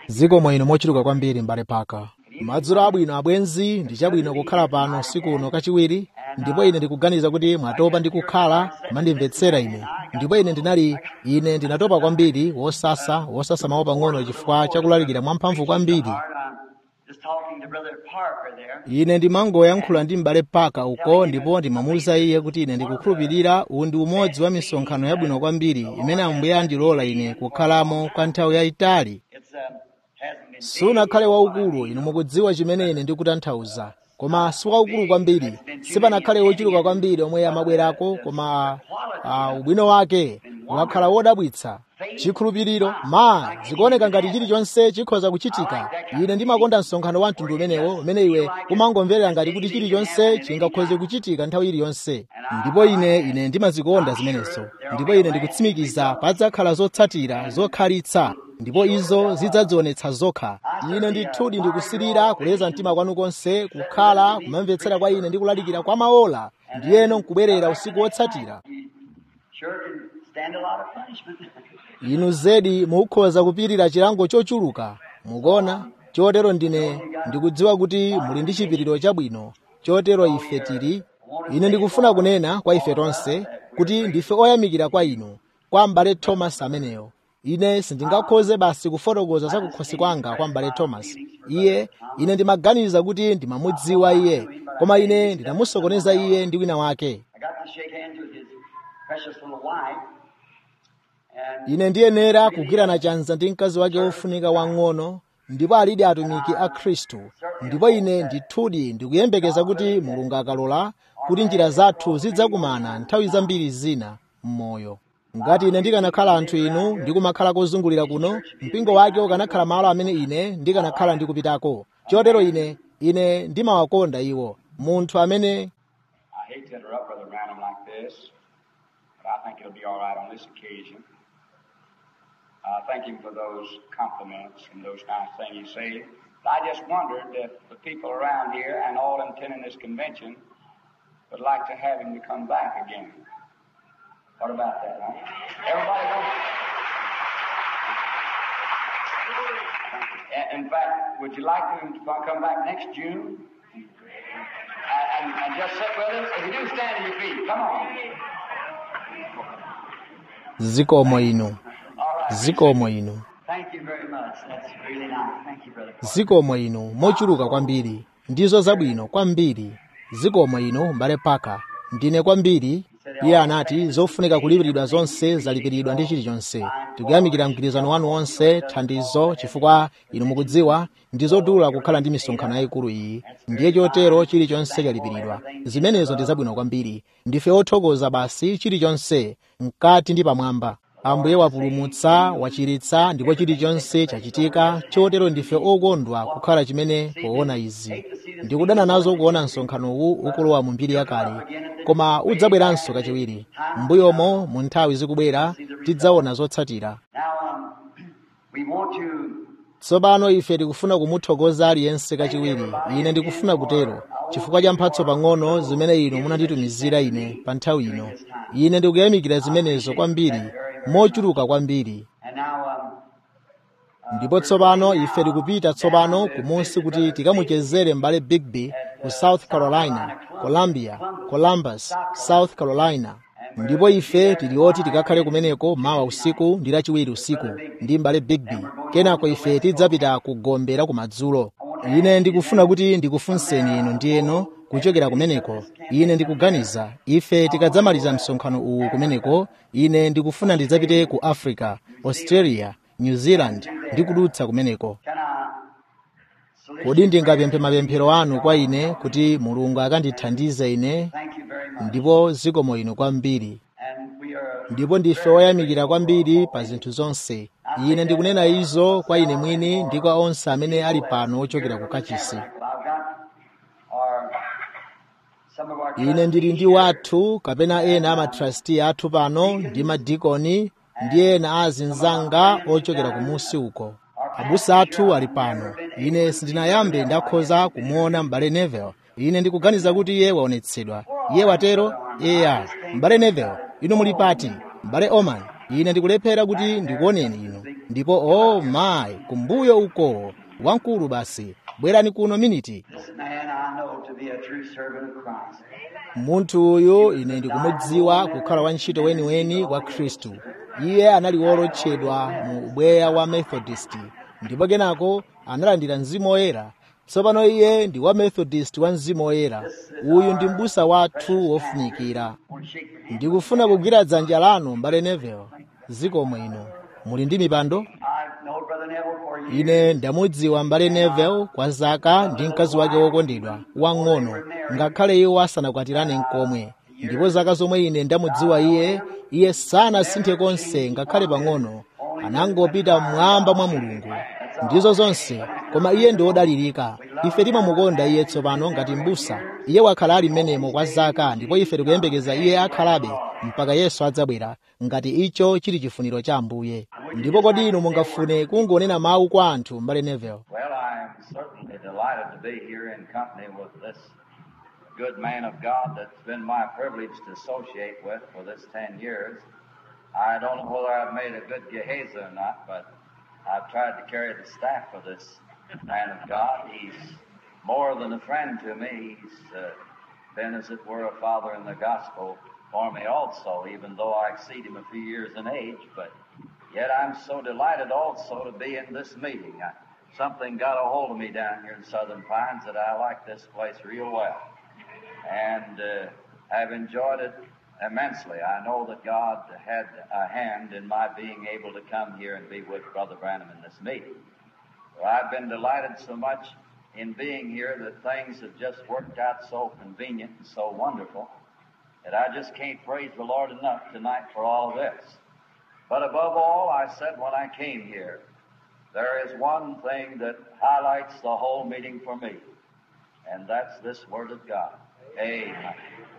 zikomo ino mochuluka kwambiri mbale paka madzulo abwino abwenzi ndi chabwino kukhala pano usiku uno kachiwiri ndipo ine ndikuganiza kuti mwatopa ndi kukhala kumandimvetsera ine ndipo ine ndinali ine ndinatopa kwambiri wosasa wosasa mawu pang'ono chifukwa chakulalikira mwamphamvu kwambiri Just talking to Brother Parker there. ine ndimangoyankhula ndi m'bale paka uko ndipo ndimamuwuza iye kuti ine ndikukhulupirira uwu ndi umodzi wa misonkhano yabwino kwambiri imene ambuye andilola ine kukhalamo kwa nthawi yayitali It's uh, hasn't been sunakhale waukulu inu mukudziwa chimene ine ndikutanthauza koma si waukulu kwambiri sipanakhale wochuluka kwambiri omwe amabwerako koma uh, ubwino wake wakhala wodabwitsa chikhulupiriro ma zikuoneka ngati chilichonse chikhoza kuchitika ine ndimakonda msonkhano wa mtundu umenewo umene iwe umangomverera ngati kuti chilichonse chingakhoze kuchitika nthawi iliyonse ndipo ine ine ndimazikonda zimenezo ndipo ine ndikutsimikiza padzakhala zotsatira zokhalitsa ndipo izo zidzadzionetsa zokha ine ndithudi ndikusirira kuleza mtima kwanu konse kukhala kumamvetsera kwa ine ndi kulalikira kwa maola ndiyeno nkubwerera usiku wotsatira sure can stand a lot of punishment. inu zedi mukhoza kupirira chilango chochuluka mukuona chotero ndine ndikudziwa kuti muli ndi chipiriro chabwino chotero ife tili ine ndikufuna kunena kwa ife tonse kuti ndife oyamikira kwa inu kwa m'bale thomas ameneyo ine sindingakhoze basi kufotokoza za kukhosi kwanga kwa m'bale thomas iye ine ndimaganiza kuti ndimamudziwa iye koma ine ndinamusokoneza iye ndi wina wake I got to shake hands with his precious little wife. And ine ndiyenera kugwirana chanza ndi mkazi wake wofunika wang'ono ndipo alidi atumiki a khristu ndipo ine ndithudi ndikuyembekeza kuti mulungu akalola kuti njira zathu zidzakumana nthawi zambiri zina m'moyo ngati ine ndikanakhala anthu inu ndikumakhala kozungulira kuno mpingo wake ukanakhala malo amene ine ndikanakhala ndikupitako chotero ine ine ndimawakonda iwo munthu amene I hate to interrupt Brother Branham like this, but I think it'll be all right on this occasion. I thank him for those compliments and those nice things you say. But I just wondered if the people around here and all attending this convention would like to have him to come back again. What about that, huh? Everybody wants. In fact, would you like him to come back next June? and, and, and just sit with us. If you do, stand to your feet. Come on. zikomo inu all right. zikomo inu Thank you very much. That's really nice. Thank you, Brother Parker. zikomo inu mochuluka kwambiri ndizo zabwino kwambiri zikomo inu mbale paka ndine kwambiri iye anati zofunika kulipiridwa zonse zalipiridwa ndi chilichonse tikuyamikira mgwirizano wanu wonse thandizo chifukwa inu mukudziwa ndi zodula kukhala ndi misonkhano yayikulu iyi ndiye chotero chilichonse chalipiridwa zimenezo ndi zabwino kwambiri ndife othokoza basi chilichonse mkati ndi pamwamba ambuye wapulumutsa wachiritsa ndipo chilichonse chachitika chotero ndife okondwa kukhala chimene poona izi ndikudana nazo kuona msonkhano uwu ukulowa mu mbiri yakale koma udzabweranso kachiwiri m'mbuyomo mu nthawi zikubwera tidzaona zotsatira Now, um, we want to tsopano ife tikufuna kumuthokoza aliyense kachiwiri ine ndikufuna kutero chifukwa cha mphatso pang'ono zimene inu munanditumizira ine pa nthawi ino ine ndikuyamikira zimenezo kwambiri mochuluka kwambiri and now um, ndipo tsopano ife tikupita tsopano kumunsi kuti tikamuchezere m'bale bigby ku south carolina columbia columbus south carolina ndipo ife tili oti tikakhale kumeneko mawa usiku ndi lachiwiri usiku ndi m'bale bigby kenako ife tidzapita ku gombe la kumadzulo ine ndikufuna kuti ndikufunseni inu ndiyeno kuchokera kumeneko ine ndikuganiza ife tikadzamaliza msonkhano uwu kumeneko ine ndikufuna ndidzapite ku africa australia new zealand ndi kudutsa kumeneko can I solicit kodi ndingapemphe mapemphero anu kwa ine kuti mulungu akandithandize ine Thank you very much. ndipo zikomo inu kwambiri And we are ndipo ndife oyamikira kwambiri pa zinthu zonse ine ndikunena izo kwa ine mwini ndi kwa onse amene ali pano ochokera ku kachisi I've got our some of our ine ndili ndi wathu kapena ena a matrasti athu pano ndi madikoni ndi ena a azinzanga ochokera kumusi uko abusa athu ali pano ine sindinayambe ndakhoza kumuona m'bale neville ine ndikuganiza kuti iye waonetsedwa iye watero eya m'bale neville inu muli pati m'bale oman ine ndikulephera kuti ndikuoneni inu ndipo o oh mayi kumbuyo uko wamkulu basi bwerani kuno miniti This man I know to be a true servant of Christ. munthu uyu ine ndikumudziwa kukhala wantchito weniweni wa khristu iye anali wolotchedwa mu ubweya wa methodist ndipo kenako analandira mzimu woyera tsopano iye ndi wa methodist wa mzimu woyera uyu ndi m'busa wathu wofunikira Won't shake your hand. ndikufuna kugwira dzanja lanu mbale neville zikomo inu muli ndi mipando I've known Brother Neville for years. ine ndamudziwa mbale neville kwa zaka ndi mkazi wake wokondedwa wang'ono ngakhale iwo asanakwatirane nkomwe ndipo zaka zomwe ine ndamudziwa iye iye sanasinthe konse ngakhale pang'ono anangopita mmwamba mwa mulungu ndizo zonse koma iye ndi wodalirika ife timamukonda iye tsopano ngati m'busa iye wakhala ali m'menemo kwa zaka ndipo ife tikuyembekeza iye akhalabe mpaka yesu adzabwera ngati icho chili chifuniro cha ambuye ndipo kodi inu mungafune kungonena mawu kwa anthu mbale neville Well, I am certainly delighted to be here in company with this good man of God that's been my privilege to associate with for this 10 years. I don't know whether I've made a good Gehazi or not, but I've tried to carry the staff of this man of God. He's more than a friend to me. He's uh, been, as it were, a father in the gospel for me also, even though I exceed him a few years in age. But yet I'm so delighted also to be in this meeting. I, something got a hold of me down here in Southern Pines that I like this place real well. And uh, I've enjoyed it immensely. I know that God had a hand in my being able to come here and be with Brother Branham in this meeting. Well, I've been delighted so much in being here that things have just worked out so convenient and so wonderful that I just can't praise the Lord enough tonight for all of this. But above all, I said when I came here, there is one thing that highlights the whole meeting for me, and that's this Word of God. Amen.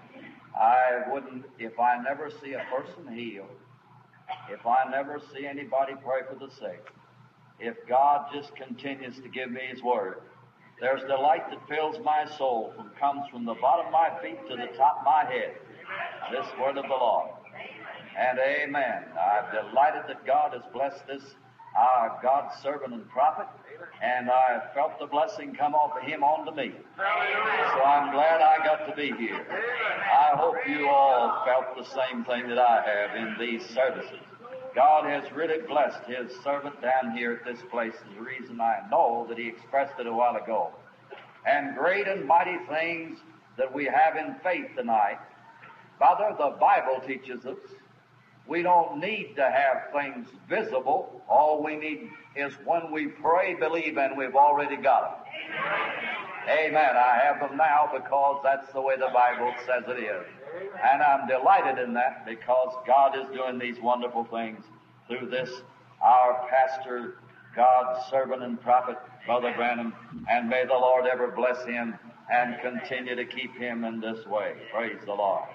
I wouldn't, if I never see a person healed, if I never see anybody pray for the sick, if God just continues to give me His Word, there's delight that fills my soul and comes from the bottom of my feet to the top of my head. This Word of the Lord. And amen. I'm delighted that God has blessed this, our God's servant and prophet, and I felt the blessing come off of him onto me. So I'm glad I got to be here. I hope you all felt the same thing that I have in these services. God has really blessed His servant down here at this place is the reason I know that He expressed it a while ago. And great and mighty things that we have in faith tonight. Father, the Bible teaches us we don't need to have things visible. All we need is when we pray, believe, and we've already got them. Amen. I have them now because that's the way the Bible says it is. And I'm delighted in that because God is doing these wonderful things through this, our pastor, God's servant and prophet, Brother Branham. And may the Lord ever bless him and continue to keep him in this way. Praise the Lord.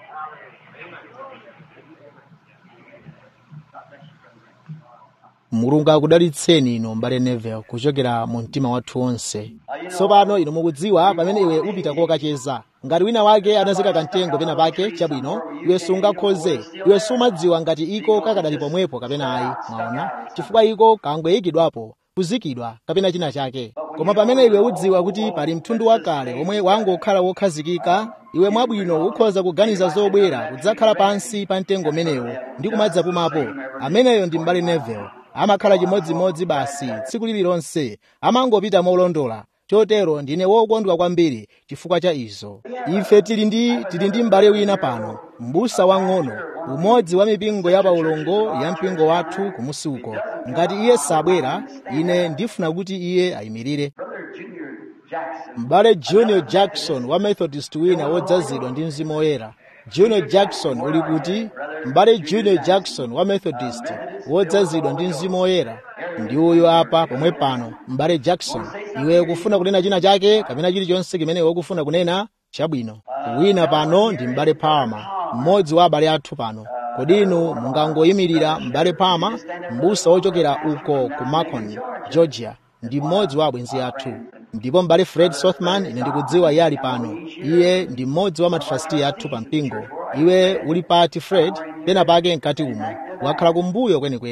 mulungu akudalitseni inu mbale neville kuchokera mu mtima wathu wonse tsopano inu mukudziwa pamene iwe upita kokacheza ngati wina wake anazika kamtengo pena pake chabwino iwe sungakhoze iwe sumadziwa ngati iko kakadali pomwepo kapena ayi mwaona chifukwa iko kangoyikidwapo kuzikidwa kapena china chake koma pamene iwe udziwa kuti pali mtundu wakale omwe wangokhala wokhazikika iwe mwabwino ukhoza kuganiza zobwera kudzakhala pansi pa mtengo umenewo ndi kumadzapumapo ameneyo ndi mbale neville amakhala chimodzimodzi basi tsiku lililonse amangopita molondola chotero ndine wokondwa kwambiri chifukwa cha izo ife tili ndi tili ndi m'bale wina pano m'busa wang'ono umodzi wa mipingo ya paulongo ya mpingo wathu kumusi uko ngati iye sabwera ine ndifuna kuti iye ayimirire Brother Junior Jackson. m'bale junior jackson wa methodist wina wodzazidwa ndi mzimu woyera junior jackson uli kuti m'bale junior jackson wa methodist wodzazidwa ndi mzimu woyera ndi uyo apa pomwe pano m'bale jackson iwe ukufuna kunena china chake kapena chilichonse kimene ukufuna kunena chabwino wina pano ndi m'bale palmer mmodzi wa abale athu pano kodi inu mungangoyimirira m'bale palmer m'busa wochokera uko ku macon georgia ndi mmodzi wa abwenzi athu ndipo m'bale fred sothman ine ndikudziwa iye ali pano iye ndi mmodzi wa matrasti athu pa mpingo iwe uli pati fred pena pake mkati umo wakhala kumbuyo kwenikweni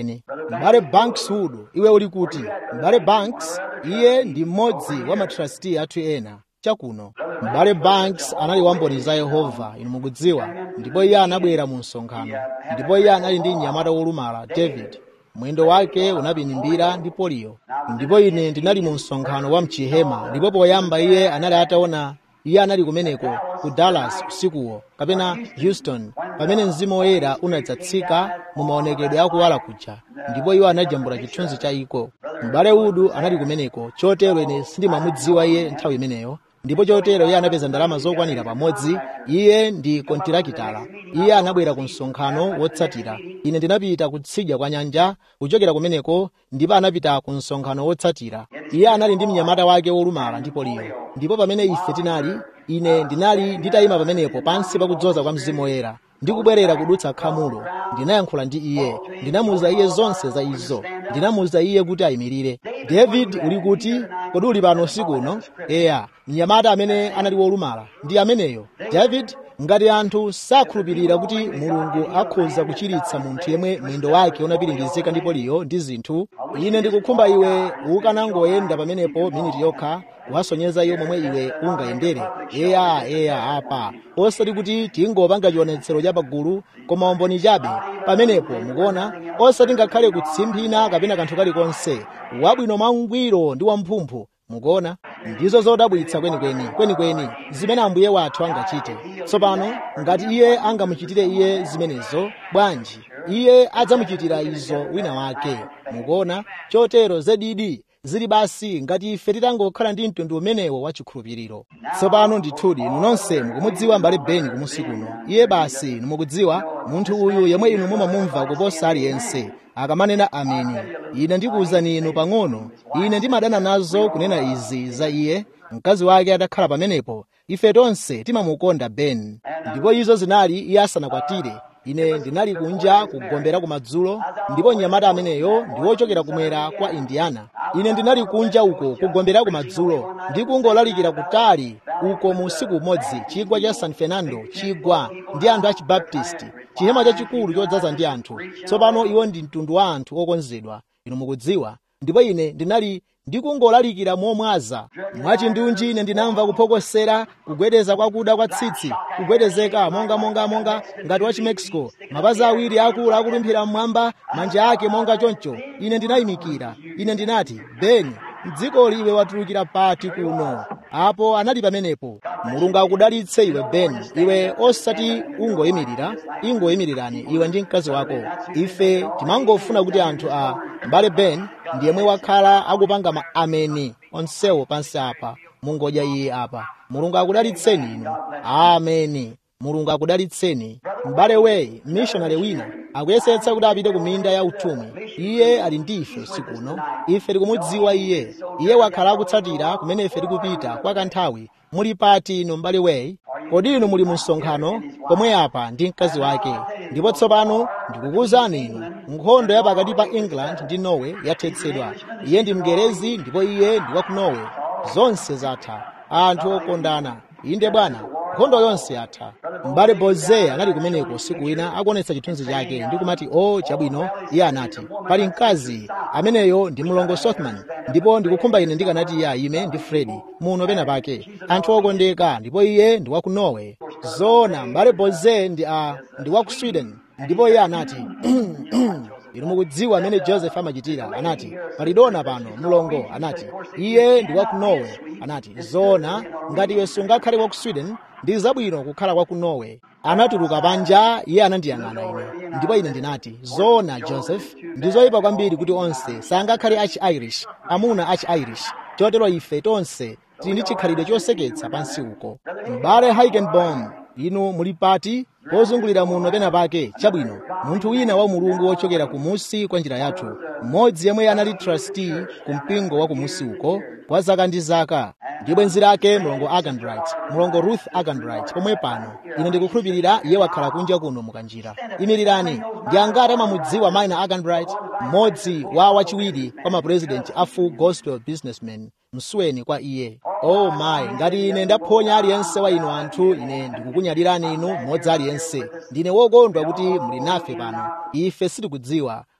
m'bale banks wood iwe uli kuti m'bale banks iye ndi mmodzi wa matrasti athu ena chakuno m'bale banks anali wamboni za yehova inu mukudziwa ndipo iye anabwera mu msonkhano ndipo iye anali ndi mnyamata wolumala david mwendo wake unapinimbira ndi poliyo ndipo ine ndinali mu msonkhano wa mchihema ndipo poyamba iye anali ataona iye anali kumeneko ku dallas usikuwo kapena houston pamene mzimu woyera unadzatsika mu maonekedwe akuwala kuja ndipo iwo anajambula chithunzi cha iko m'bale udu anali kumeneko chotero ine sindimamudziwa iye nthawi imeneyo ndipo chotero iye anapeza ndalama zokwanira pamodzi iye ndi kontirakitala iye anabwera ku msonkhano wotsatira ine ndinapita kutsidya kwa nyanja kuchokera kumeneko ndipo anapita ku msonkhano wotsatira iye anali ndi mnyamata wake wolumala ndipo liyo ndipo pamene ife tinali ine ndinali nditayima pamenepo pansi pakudzoza kwa mzimu woyera ndikubwerera kudutsa khamulo ndinayankhula ndi iye ndinamuwuza iye zonse za izo ndinamuwuza iye kuti ayimirire david uli kuti kodi uli pano usiku uno eya mnyamata amene anali wolumala ndi ameneyo david ngati anthu sakhulupirira kuti mulungu akhoza kuchiritsa munthu yemwe mwendo wake unapiringizika ndipo liyo ndi zinthu ine ndikukhumba iwe ukanangoyenda pamenepo miniti yokha wasonyeza iyo momwe iwe ungayendere eya eya apa osati kuti tingopanga chionetsero cha pagulu koma umboni chabe pamenepo mukuona osati ngakhale kutsimphina kapena kanthu kalikonse wabwino mwangwiro ndi wamphumphu mukuona ndizo zodabwitsa kwenikweni kwenikweni zimene ambuye wathu angachite tsopano ngati iye angamuchitire iye zimenezo bwanji iye adzamuchitira izo wina wake mukuona chotero zedidi zili basi ngati ife titangokhala ndi mtundu umenewo wa chikhulupiriro tsopano ndithudi inu nonse mukumudziwa mbale beni kumusi kuno iye basi inu mukudziwa munthu uyu yemwe inu mumamumva kuposa aliyense akamanena ameni ine ndikuwuzani inu pang'ono ine ndimadana nazo kunena izi za iye mkazi wake atakhala pamenepo ife tonse timamukonda ben ndipo izo zinali iye asanakwatire ine ndinali kunja kugombera kumadzulo ndipo mnyamata ameneyo ndi wochokera kumwera kwa indiana ine ndinali kunja uko kugombera kumadzulo ndi kungolalikira kutali uko mu usiku umodzi chigwa cha san fernando chigwa ndi anthu a chibaptisti chihema chachikulu chodzaza ndi anthu tsopano iwo ndi mtundu wa anthu okonzedwa inu mukudziwa ndipo ine ndinali ndikungolalikira momwaza mwachindunji ine ndinamva kuphokosera kugwedeza kwakuda kwa tsitsi kugwedezeka monga monga monga ngati wa chimexico mapazi awiri akulu akulumphira mmwamba manja ake monga choncho ine ndinayimikira ine ndinati beni mdzikoli iwe watulukira pati kuno apo anali pamenepo mulungu akudalitse iwe beni iwe osati ungoyimirira ingoyimirirani iwe ndi mkazi wako ife timangofuna kuti anthu a mbale ben ndi yemwe wakhala akupanga ma ameni onsewo pansi apa mungodya iye apa mulungu akudalitseni inu ameni mulungu akudalitseni m'bale weyi mishonari wina akuyesetsa kuti apite ku minda ya utumwi iye ali ndi ife usiku uno ife tikumudziwa iye iye wakhala akutsatira kumene ife tikupita kwa kanthawi muli pati inu m'bale weyi kodi inu muli mu msonkhano pomwe apa ndi mkazi wake ndipo tsopano ndikukuwuzani inu nkhondo ya pakati pa england ndi norway yathetsedwa iye ndi mngerezi ndipo iye ndi wa ku norway zonse zatha anthu okondana inde bwana nkhondo yonse yatha m'bale boze anali kumeneko usiku wina akuonetsa chithunzi chake ndi kumati o oh, chabwino iye anati pali mkazi ameneyo ndi mlongo sothman ndipo ndikukhumba ine ndikanati iye ayime ndi fredi muno pena pake anthu okondeka ndipo iye ndi wa ku norway zoona m'bale boze ndi, uh, ndi wa ku sweden ndipo iye anati inu mukudziwa amene joseph amachitira anati palidona pano mlongo anati iye ndi wa ku norway anati zoona ngati iwe sungakhale wa ku sweden ndi zabwino kukhala kwa ku norway anatuluka panja iye anandiyang'ana ine ndipo ine ndinati zoona joseph ndi zoyipa kwambiri kuti onse sangakhale achi-irish amuna achi-irish chotero ife tonse tili ndi chikhalidwe choseketsa pansi uko m'bale heikenbom inu muli pati pozungulira muno pena pake chabwino munthu wina wa mulungu wochokera kumusi kwa njira yathu mmodzi yemwe anali trustee ku mpingo wa kumusi uko kwa zaka ndi zaka ndi bwenzi lake mlongo aganbright mlongo ruth aganbright pomwe pano ine ndikukhulupirira iye wakhala kunja kuno mukanjira imirirani ndi angati amamudziwa maina aganbright mmodzi wa wachiwiri kwa mapurezidenti a full gospel businessman msweni kwa iye oh my ngati ine ndaphonya aliyense wa inu anthu ine ndikukunyadirani inu mmodzi aliyense ndine wokondwa kuti muli nafe pano ife sitikudziwa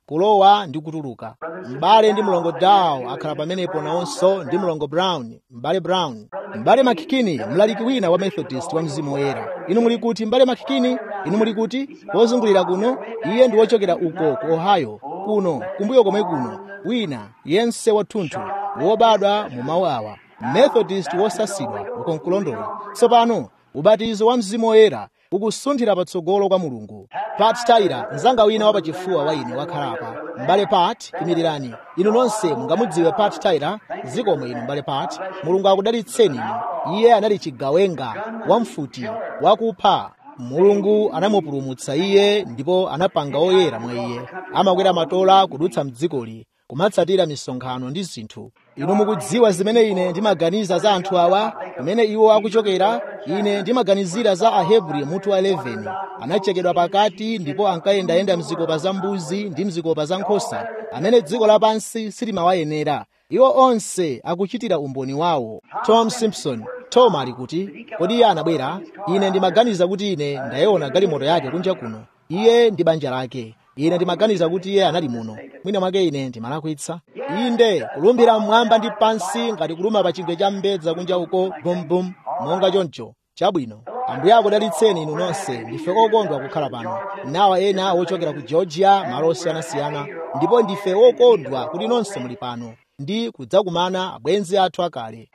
kulowa ndi kutuluka m'bale ndi mlongo dow akhala pamenepo nawonso ndi mlongo brown m'bale brown m'bale makikini mlaliki wina wa methodist wa mzimu woyera inu muli kuti m'bale makikini inu muli kuti wozungulira kuno iye ndi wochokera uko ku ohio kuno kumbuyo komwe kuno wina yense wathunthu wobadwa mu mawu awa methodist wosasidwa uko nkulondola tsopano ubatizo wa mzimu woyera ukusunthira patsogolo kwa mulungu pat tyler mzanga wina wapachifuwa wa ine wakhalapa m'bale pat imirirani inu nonse mungamudziwe pat tyler zikomwe inu m'bale pat mulungu akudalitseni inu iye anali chigawenga wamfuti wakupha mulungu anamupulumutsa iye ndipo anapanga oyera mwa iye amakwera matola kudutsa mdzikoli kumatsatira misonkhano ndi zinthu inu mukudziwa zimene ine ndimaganiza za anthu awa kumene iwo akuchokera ine ndimaganizira za ahebri mutu wa 11 anachekedwa pakati ndipo ankayendayenda mzikopa za mbuzi ndi mzikopa za nkhosa amene dziko lapansi silimawayenera iwo onse akuchitira umboni wawo tom simpson tom ali kuti kodi iye anabwera ine ndimaganiza kuti ine ndayiona galimoto yake kunja kuno iye ndi banja lake ine ndimaganiza kuti iye anali muno mwina mwake ine ndimalakwitsa inde kulumbira mmwamba ndi pansi ngati kuluma pa chingwe cha mbedza kunja uko bumbum monga choncho chabwino ambuye akudalitseni inu nonse ndife okondwa kukhala pano nawa ena wochokera ku georgia malo osiyanasiyana ndipo ndife okondwa kuti nonse muli pano ndi kudzakumana abwenzi athu akale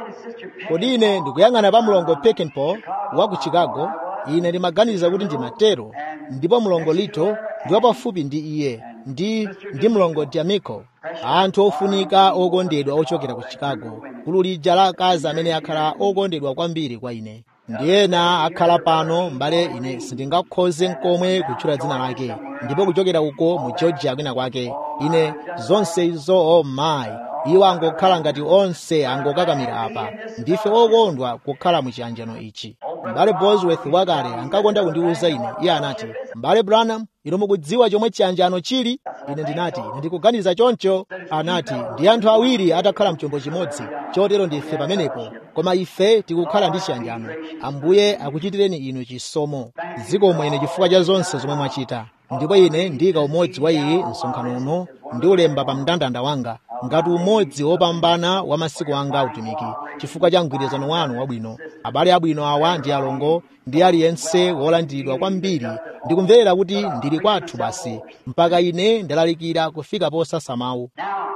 kodi ine ndikuyang'ana pa mlongo pekenpole wa ku chicago ine ndimaganiza kuti ndimatero ndipo mlongo lito ndi wapafupi ndi iye ndi ndi mlongo diamico anthu ofunika okondedwa ochokera ku chicago gulu lija la akazi amene akhala okondedwa kwambiri kwa ine ndi ena akhala pano m'bale ine sindingakhoze nkomwe kutchula dzina lake ndipo kuchokera uko mu georgia kwina kwake ine zonse izo oh mayi iwo angokhala ngati onse angokakamira apa ndife okondwa kukhala mu chiyanjano ichi m'bale bosworth wakale ankakonda kundiwuza ine iye anati m'bale branham inu mukudziwa chomwe chiyanjano chili ine ndinati ine ndikuganiza choncho anati ndi anthu awiri atakhala mchombo chimodzi chotero ndife pamenepo koma ife tikukhala ndi chiyanjano ambuye akuchitireni inu chisomo zikomwe ine chifukwa cha zonse zomwe mwachita ndipo ine ndika umodzi wa iyi msonkhano uno ndi ulemba pa mndandanda wanga ngati umodzi wopambana wa masiku anga autumiki chifukwa cha mgwirizano wanu wabwino abale abwino awa ndi alongo ndi aliyense wolandiridwa kwambiri ndikumverera kuti ndili kwathu basi mpaka ine ndalalikira kufika posasa mawu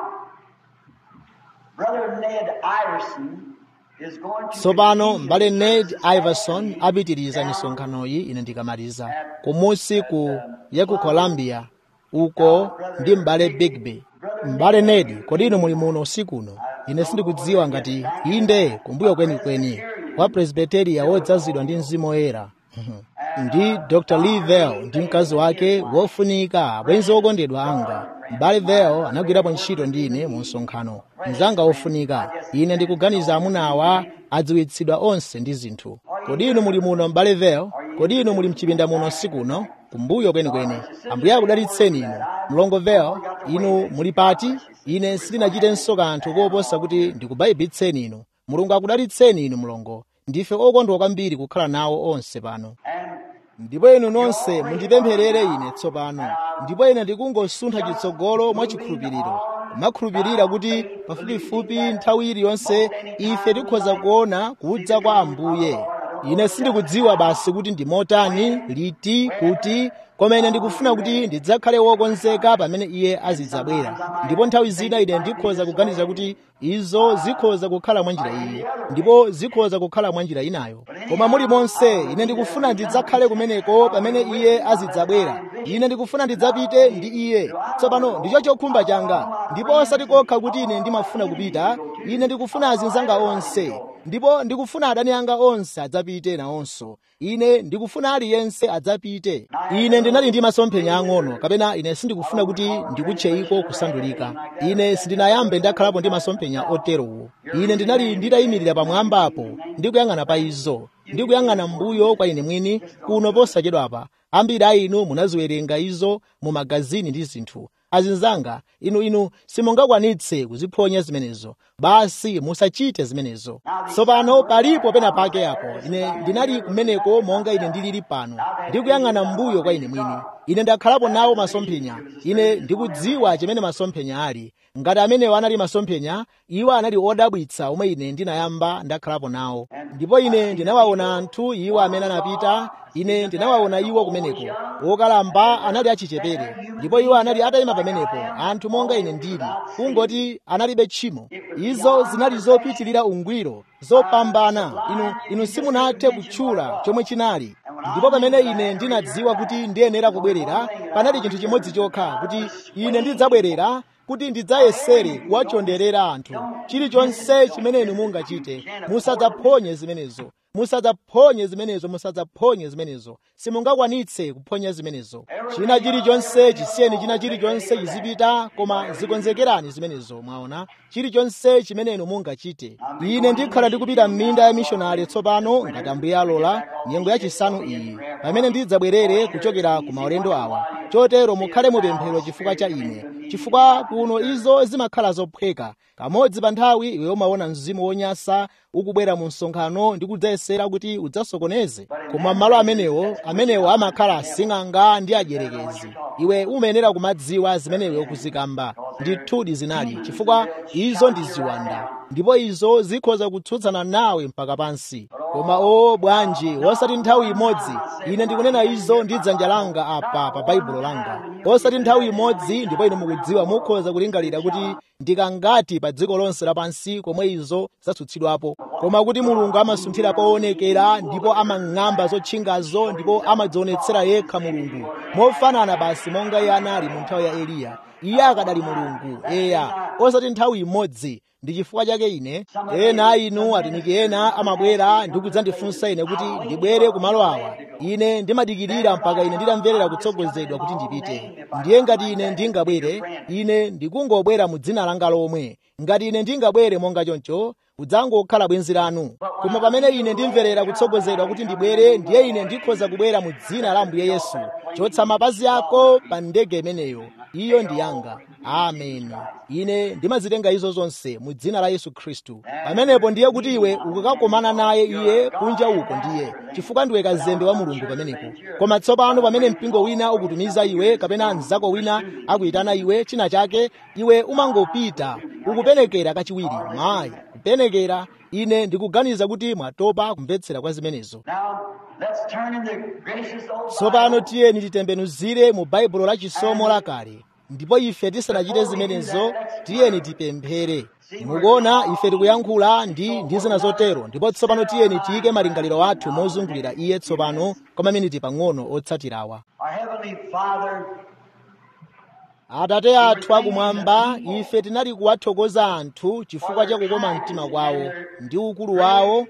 Brother Ned Iverson is going to tsopano m'bale ned iverson apitiriza misonkhanoyi ine ndikamaliza kumusi ku ya ku columbia uko ndi m'bale bigby m'bale ned kodi inu muli muno usiku uno ine sindikudziwa ngati inde kumbuyo kwenikweni wa presbiteria wodzazidwa ndi mzimu woyera ndi dr lee vell ndi mkazi wake wofunika abwenzi okondedwa anga m'bale vell anagwirapo ntchito ndi ine mu msonkhano mnzanga wofunika ine ndikuganiza amuna awa adziwitsidwa onse ndi zinthu kodi inu muli muno m'bale vell kodi inu muli mchipinda muno usiku uno kumbuyo kwenikweni ambuye akudalitseni inu mlongo vell inu muli pati ine sindinachitenso kanthu koposa kuti ndikubayibitseni inu mulungu akudalitseni inu mlongo ndife okondwa kwambiri kukhala nawo onse pano ndipo inu nonse mundipempherere ine tsopano ndipo ine ndikungosuntha chitsogolo mwa chikhulupiriro kumakhulupirira kuti pafupifupi nthawi iliyonse ife tikhoza kuona kudza kwa ambuye ine sindikudziwa basi kuti ndi motani liti kuti koma ine ndikufuna kuti ndidzakhale wokonzeka pamene iye azidzabwera ndipo nthawi zina ine ndikhoza kuganiza kuti izo zikhoza kukhala mwa njira iyi ndipo zikhoza kukhala mwa njira inayo koma muli monse ine ndikufuna ndidzakhale kumeneko pamene iye azidzabwera ine ndikufuna ndidzapite ndi iye tsopano ndicho chokhumba changa ndipo osati kokha kuti ine ndimafuna kupita ine ndikufuna azinzanga onse ndipo ndikufuna adani anga onse adzapite nawonso ine ndikufuna aliyense adzapite ine ndinali ndi masomphenya ang'ono kapena ine sindikufuna kuti ndikutcheyiko kusandulika ine sindinayambe ndakhalapo ndi masomphenya oterowo ine ndinali nditayimirira pamwambapo ndikuyang'ana pa izo ndikuyang'ana mbuyo kwa ine mwini kuno posachedwapa ambiri a inu munaziwerenga izo mu magazini ndi zinthu azinzanga inu inu simungakwanitse kuziphonya zimenezo basi musachite zimenezo tsopano palipo pena pake apo ine ndinali kumeneko monga ine ndilili pano ndikuyang'ana mbuyo kwa ine mwini ine ndakhalapo nawo masomphenya ine ndikudziwa chimene masomphenya ali ngati amenewo anali masomphenya iwo anali odabwitsa omwe ine ndinayamba ndakhalapo nawo ndipo ine ndinawaona anthu iwo amene anapita ine ndinawaona iwo kumeneko wokalamba anali achichepere ndipo iwo anali atayima pamenepo anthu monga ine ndili kungoti analibe tchimo izo zinali zopitirira ungwiro zopambana inu inu simunathe kutchula chomwe chinali ndipo pamene ine ndinadziwa kuti ndiyenera kubwerera panali chinthu chimodzi chokha kuti ine ndidzabwerera kuti ndidzayesere kuwachonderera anthu chilichonse chimene inu mungachite musadzaphonye zimenezo musadzaphonye zimenezo musadzaphonye zimenezo simungakwanitse kuphonya zimenezo china chilichonse chisiyeni china chilichonse chizipita koma zikonzekerani zimenezo mwaona chilichonse chimene inu mungachite ine ndikhala ndikupita m'minda ya mishonari tsopano ngati ambuye alola nyengo yachisanu iyi pamene ndidzabwerere kuchokera ku maulendo awa chotero mukhale mupemphero chifukwa cha ine chifukwa kuno izo zimakhala zophweka kamodzi pa nthawi iwe umaona mzimu wonyasa ukubwera mu msonkhano ndi kudzayesera kuti udzasokoneze koma malo amenewo amenewo amakhala asing'anga ndi ajerekezi iwe umayenera kumadziwa zimene iwe ukuzikamba ndithudi zinali chifukwa izo ndi ziwanda ndipo izo zikhoza kutsutsana nawe mpaka pansi koma o bwanji osati nthawi imodzi ine ndikunena izo ndi dzanja langa apa pa baibulo langa osati nthawi imodzi ndipo inu mukudziwa mukhoza kulingalira kuti ndikangati pa dziko lonse lapansi komwe izo zatsutsidwapo koma kuti mulungu amasunthira poonekera ndipo amang'amba zotchingazo ndipo amadzionetsera yekha mulungu mofanana basi monga iye anali mu nthawi ya eliya iye akadali mulungu eya osati nthawi imodzi ndi chifukwa chake ine ena inu atumiki ena amabwera ndi kudzandifunsa ine kuti ndibwere ku malo awa ine ndimadikirira mpaka ine nditamverera kutsogozedwa kuti ndipite ndiye ngati ine ndingabwere ine ndikungobwera mu dzina langa lomwe ngati ine ndingabwere monga choncho kudzangokhala bwenzi lanu koma pamene ine ndimverera kutsogozedwa kuti ndibwere ndiye ine ndikhoza kubwera mu dzina la ambuye yesu chotsa mapazi ako pa ndege imeneyo iyo ndi yanga ameni ine ndimazitenga izo zonse mu dzina la yesu khristu pamenepo ndiye kuti iwe ukukakomana naye iye kunja uko ndiye chifukwa ndiwe kazembe wa mulungu pamenepo koma tsopano pamene mpingo wina ukutumiza iwe kapena mnzako wina akuyitana iwe china chake iwe umangopita ukupenekera kachiwiri mayi kupenekera ine ndikuganiza kuti mwatopa kumvetsera kwa zimenezo tsopano tiyeni titembenuzire mu baibulo la chisomo lakale ndipo ife tisanachite zimenezo tiyeni tipemphere mukuona ife tikuyankhula ndi ndi zina zotero ndipo tsopano tiyeni tiyike malingaliro athu mozungulira iye tsopano kwa maminiti pang'ono otsatirawa atate athu akumwamba ife tinali kuwathokoza anthu chifukwa cha kukoma mtima kwawo ndi ukulu wawo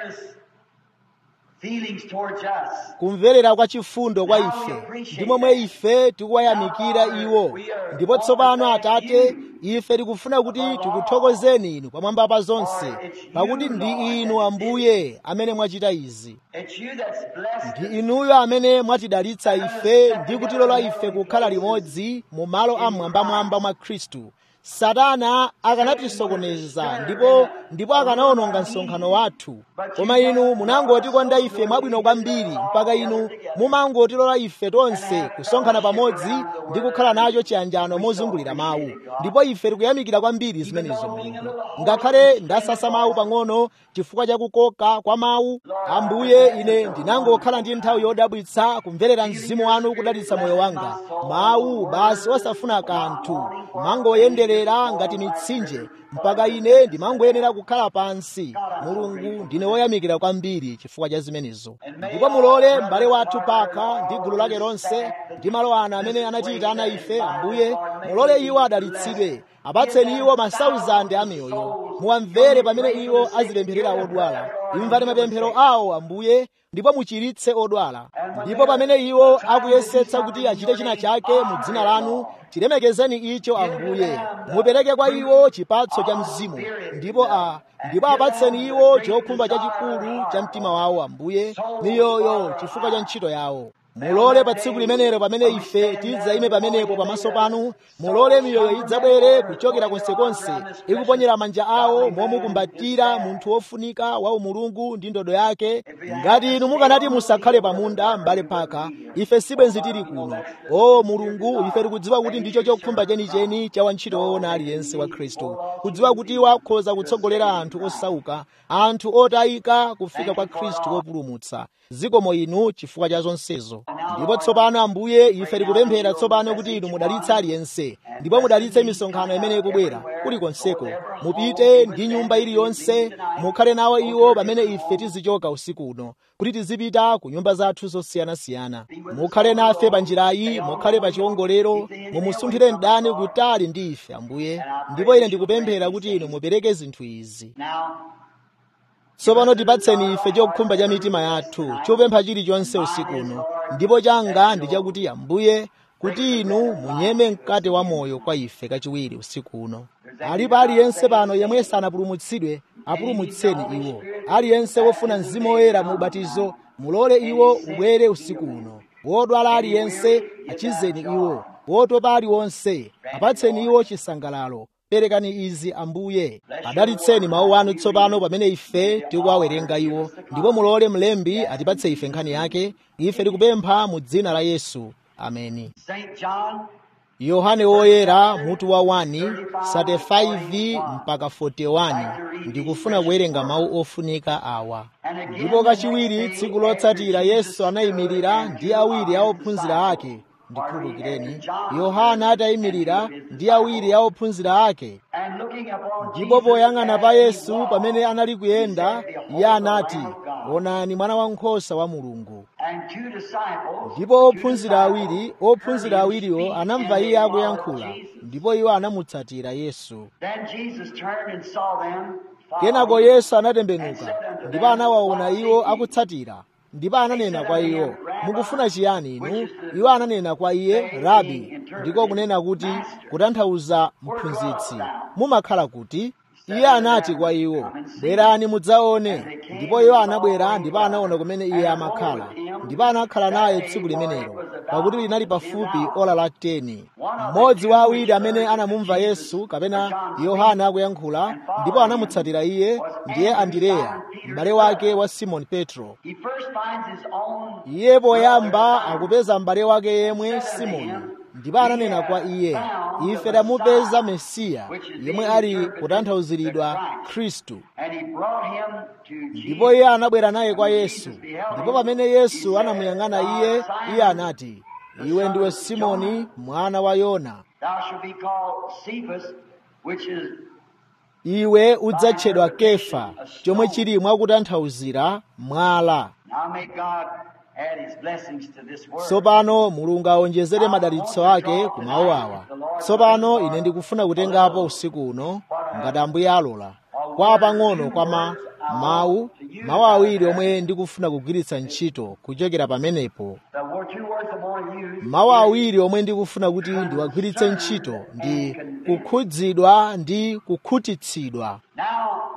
kumverera kwa chifundo kwa ife ndi momwe ife tikuwayamikira iwo ndipo tsopano atate ife tikufuna kuti tikuthokozeni inu pamwamba pa zonse pakuti ndi inu ambuye amene mwachita izi ndi inuyo amene mwatidalitsa ife ndi kutilola ife kukhala limodzi mu malo amwambamwamba mwa khristu satana akanatisokoneza ndipo ndipo akanawononga msonkhano wathu koma inu munangotikonda ife mwabwino kwambiri mpaka inu mumangotilola ife tonse kusonkhana pamodzi ndi kukhala nacho chiyanjano mozungulira mawu ndipo ife tikuyamikira kwambiri zimenezo mulungu ngakhale ndasasa mawu pang'ono chifukwa cha kukoka kwa mawu ambuye ine ndinangokhala ndi nthawi yodabwitsa kumverera mzimu wanu kudalitsa moyo wanga mawu basi osafuna kanthu kumangoyenderera ngati mitsinje mpaka ine ndimangoyenera kukhala pansi mulungu ndine woyamikira kwambiri chifukwa cha zimenezo ndipo mulole m'bale wathu paka ndi gulu lake lonse ndi malo ana amene anatiyitana ife ambuye mulole iwo adalitsidwe apatseni iwo masauzande amiyoyo muwamvere pamene iwo azipempherera odwala imvani mapemphero awo ambuye ndipo muchiritse odwala ndipo pamene iwo akuyesetsa kuti achite china chake mu dzina lanu chilemekezeni icho ambuye mupereke kwa iwo chipatso cha mzimu ndipo a ndipo apatseni iwo chokhumba chachikulu cha mtima wawo ambuye miyoyo chifukwa cha ntchito yawo mulole pa tsiku limenelo pamene ife tidzayime pamenepo pamaso panu mulole miyoyo idzabwere kuchokera konsekonse ikuponyera manja awo momukumbatira munthu wofunika wa umulungu ndi ndodo yake ngati inu mukanati musakhale pamunda m'bale phaka ife sibwenzi tili kuno o mulungu ife tikudziwa kuti ndicho chokhumba chenicheni cha wantchito woona aliyense wa khristu kudziwa kuti iwo akhoza kutsogolera anthu osauka anthu otayika kufika kwa khristu wopulumutsa zikomo inu chifukwa cha zonsezo ndipo tsopano ambuye ife tikupemphera tsopano kuti inu mudalitse aliyense ndipo mudalitse misonkhano imene ikubwera kulikonseko mupite ndi nyumba iliyonse mukhale nawo iwo pamene ife tizichoka usiku uno kuti tizipita ku nyumba zathu zosiyanasiyana mukhale nafe pa njirayi mukhale pa chiwongolero mumusunthire mdani kutali ndi ife ambuye ndipo ine ndikupemphera kuti inu mupereke zinthu izi tsopano tipatseni ife chokhumba cha mitima yathu chopempha chilichonse usiku uno ndipo changa ndi chakuti ambuye kuti inu munyeme mkate wa moyo kwa ife kachiwiri usiku uno alipo aliyense pano yemwe sanapulumutsidwe apulumutseni iwo aliyense wofuna mzimu woyera mu ubatizo mulole iwo ubwere usiku uno wodwala aliyense achizeni iwo wotopa aliwonse apatseni iwo chisangalalo perekani izi ambuye adalitseni mawu anu tsopano pamene ife tikuwawerenga iwo ndipo mulole mlembi atipatse ife nkhani yake ife tikupempha mu dzina la yesu ameni St. John yohane woyera mutu wa 1 35 mpaka 41 ndikufuna kuwerenga mawu ofunika awa ndipo kachiwiri tsiku lotsatira yesu anayimirira ndi awiri a ophunzira ake ndikhululukireni yohana atayimirira ndi awiri a ophunzira ake and looking upon ndipo Jesus poyang'ana as pa he yesu walked, pamene anali kuyenda he said, iye anati "Behold the Lamb of God." onani mwana wankhosa wa mulungu And two disciples, ndipo two ophunzira disciples awiri ophunzira heard him awiriwo speak, anamva and iye they followed akuyankhula Jesus. ndipo iwo anamutsatira yesu Then Jesus turned and saw them kenako following. yesu anatembenuka ndipo anawaona iwo akutsatira ndipo ananena kwa iwo mukufuna chiyani inu iwo ananena kwa iye rabi ndiko kunena kuti kutanthauza mphunzitsi mumakhala kuti iye anati kwa iwo bwerani mudzaone ndipo iwo anabwera ndipo anaona kumene iye amakhala ndipo anakhala naye tsiku limenelo pakuti linali pafupi ola la 10 mmodzi wa awiri amene anamumva yesu kapena yohana akuyankhula ndipo anamutsatira iye ndiye andireya m'bale wake wa simoni petro He first finds his own iye poyamba akupeza m'bale wake yemwe simoni ndipo ananena kwa iye ife tamupeza mesiya yemwe ali kutanthauziridwa khristu and he brought him to ndipo Jesus. iye anabwera naye kwa yesu ndipo pamene yesu anamuyang'ana iye iye anati iwe ndiwe simoni mwana wa yona Thou shalt be called Cephas, which is iwe udzatchedwa kefa chomwe chili mwakutanthauzira mwala now may God add his blessings to this word. tsopano mulungu awonjezere madalitso ake ku mawu awa tsopano ine ndikufuna kutengapo usiku uno ngati ambuye alola kwa pang'ono kwa ma mawu mawu awiri omwe ndikufuna kugwiritsa ntchito kuchokera pamenepo The word, two words I want to use mawu awiri omwe ndikufuna kuti ndiwagwiritse ntchito ndi kukhudzidwa ndi kukhutitsidwa Now,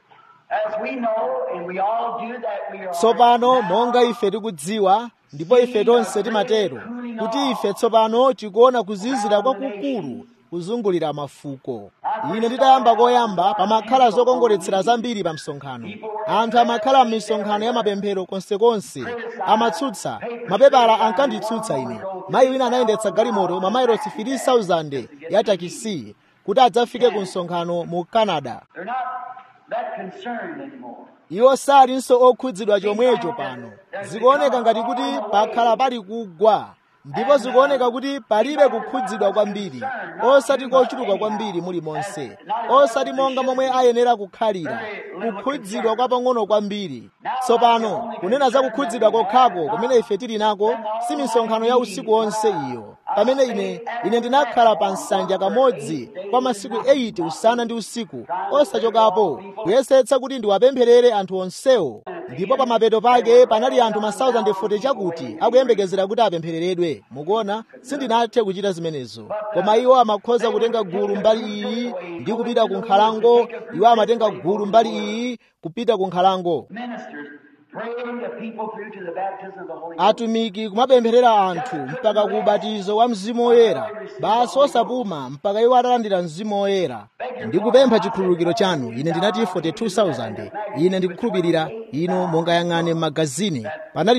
as we know, and we all do that, we are tsopano now monga ife tikudziwa ndipo ife tonse timatero kuti ife tsopano tikuona kuzizira kwakukulu kuzungulira mafuko ine nditayamba koyamba pamakhala zokongoletsera zambiri pa msonkhano anthu amakhala m'misonkhano ya mapemphero konsekonse amatsutsa mapepala ankanditsutsa ine mayi wina anayendetsa galimoto mamayilosi 3000 ya takisi kuti adzafike ku msonkhano mu canada They're not that concerned anymore. iwo salinso okhudzidwa chomwecho pano zikuoneka ngati kuti pakhala pali kugwa ndipo zikuoneka kuti palibe kukhudzidwa kwambiri osati kochuluka kwambiri muli monse osati monga momwe ayenera kukhalira kukhudzidwa kwa pang'ono kwambiri tsopano kunena za kukhudzidwa kokhako kumene ife tili nako si misonkhano ya usiku wonse iyo pamene ine ine ndinakhala pa nsanja kamodzi kwa masiku 8 usana ndi usiku osachokapo kuyesetsa kuti ndiwapempherere anthu onsewo ndipo pa mapeto pake panali anthu ma 1040 chakuti akuyembekezera kuti apemphereredwe mukuona sindinathe kuchita zimenezo koma iwo amakhoza kutenga gulu mbali iyi ndi kupita ku nkhalango iwo amatenga gulu mbali iyi kupita ku nkhalango Ministers praying the people through to the baptism of the Holy Ghost. atumiki kumapempherera anthu mpaka ku ubatizo wa mzimu woyera basi osapuma mpaka iwo atalandira mzimu woyera ndikupempha chikhululukiro chanu ine ndinati 42000 ine ndikukhulupirira inu mungayang'ane m'magazini panali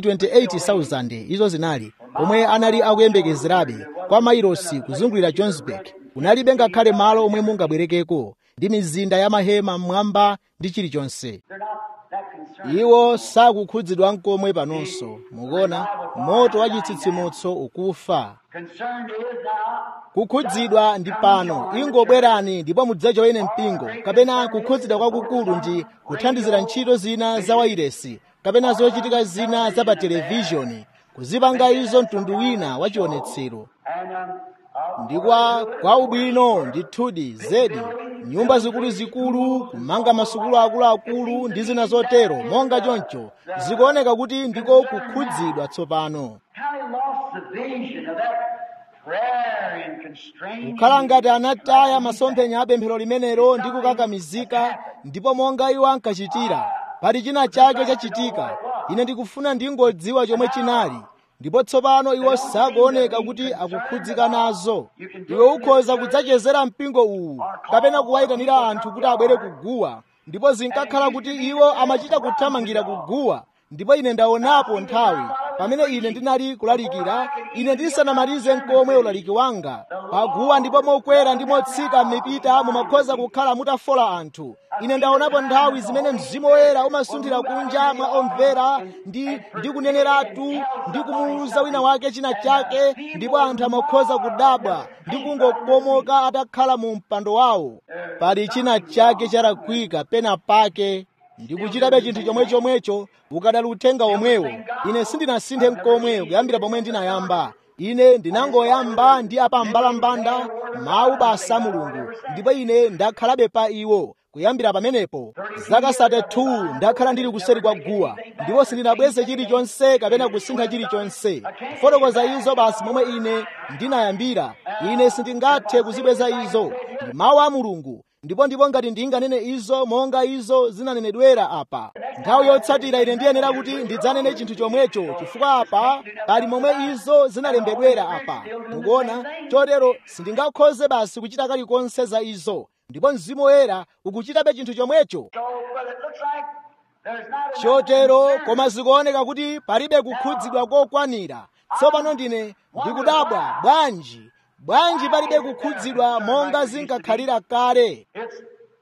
28000 izo zinali omwe anali akuyembekezerabe kwa mairosi kuzungulira johannesburg kunalibe ngakhale malo omwe mungabwerekeko ndi mizinda ya mahema mmwamba ndi chilichonse They're not that concerned. iwo sakukhudzidwa nkomwe panonso mukuona moto wa chitsitsimutso ukufa Concerned is now kukhudzidwa ndi pano ingobwerani ndipo mudzajoyene mpingo kapena kukhudzidwa kwakukulu ndi kuthandizira ntchito zina za wairesi kapena zochitika zina za pa televishoni kuzipanga izo mtundu wina wa chionetsero and um, uh, ndi kwa kwa ubwino ndithudi zedi nyumba zikuluzikulu kumanga masukulu akuluakulu ndi zina zotero monga choncho zikuoneka kuti ndiko kukhudzidwa tsopano how he lost the vision of that prayer and constraining. kukhala ngati anataya masomphenya a pemphero limenelo ndi kukakamizika ndipo monga iwo ankachitira pali china chake chachitika ine ndikufuna ndingodziwa chomwe chinali ndipo tsopano iwo sakuoneka kuti akukhudzika nazo iwe ukhoza kudzachezera mpingo uwu kapena kuwayitanira anthu kuti abwere kuguwa ndipo zinkakhala kuti iwo amachita kuthamangira kuguwa ndipo ine ndaonapo nthawi pamene ine ndinali kulalikira ine ndisanamalize nkomwe ulaliki wanga paguwa ndipo mokwera ndi motsika m'mipita mumakhoza kukhala mutafola anthu ine ndaonapo nthawi zimene mzimu woyera umasunthira kunja mwa omvera ndi ndi kuneneratu ndi kumuwuza wina wake china chake ndipo anthu amakhoza kudabwa ndi kungokomoka atakhala mu mpando wawo pali china chake chalakwika pena pake ndikuchitabe chinthu chomwechomwecho ukadali uthenga omwewo ine sindinasinthe nkomwe kuyambira pomwe ndinayamba ine ndinangoyamba ndi apambalambanda mawu basa mulungu ndipo ine ndakhalabe pa iwo kuyambira pamenepo zaka 32 ndakhala ndili kuseri kwa guwa ndipo sindinabweze chilichonse kapena kusintha chilichonse kufotokoza izo basi momwe ine ndinayambira ine sindingathe kuzibweza izo ndi mawu a mulungu ndipo ndipo ngati ndinganene izo monga izo zinanenedwera apa nthawi yotsatira ine ndiyenera kuti ndidzanene chinthu chomwecho chifukwa apa pali momwe izo zinalembedwera apa mukuona chotero sindingakhoze basi kuchita kalikonse za izo ndipo mzimu woyera ukuchitabe chinthu chomwecho So, but it looks like there's not enough chotero concern. koma zikuoneka kuti palibe kukhudzidwa kokwanira tsopano ndine ndikudabwa bwanji bwanji palibe kukhudzidwa monga zinkakhalira kale It's,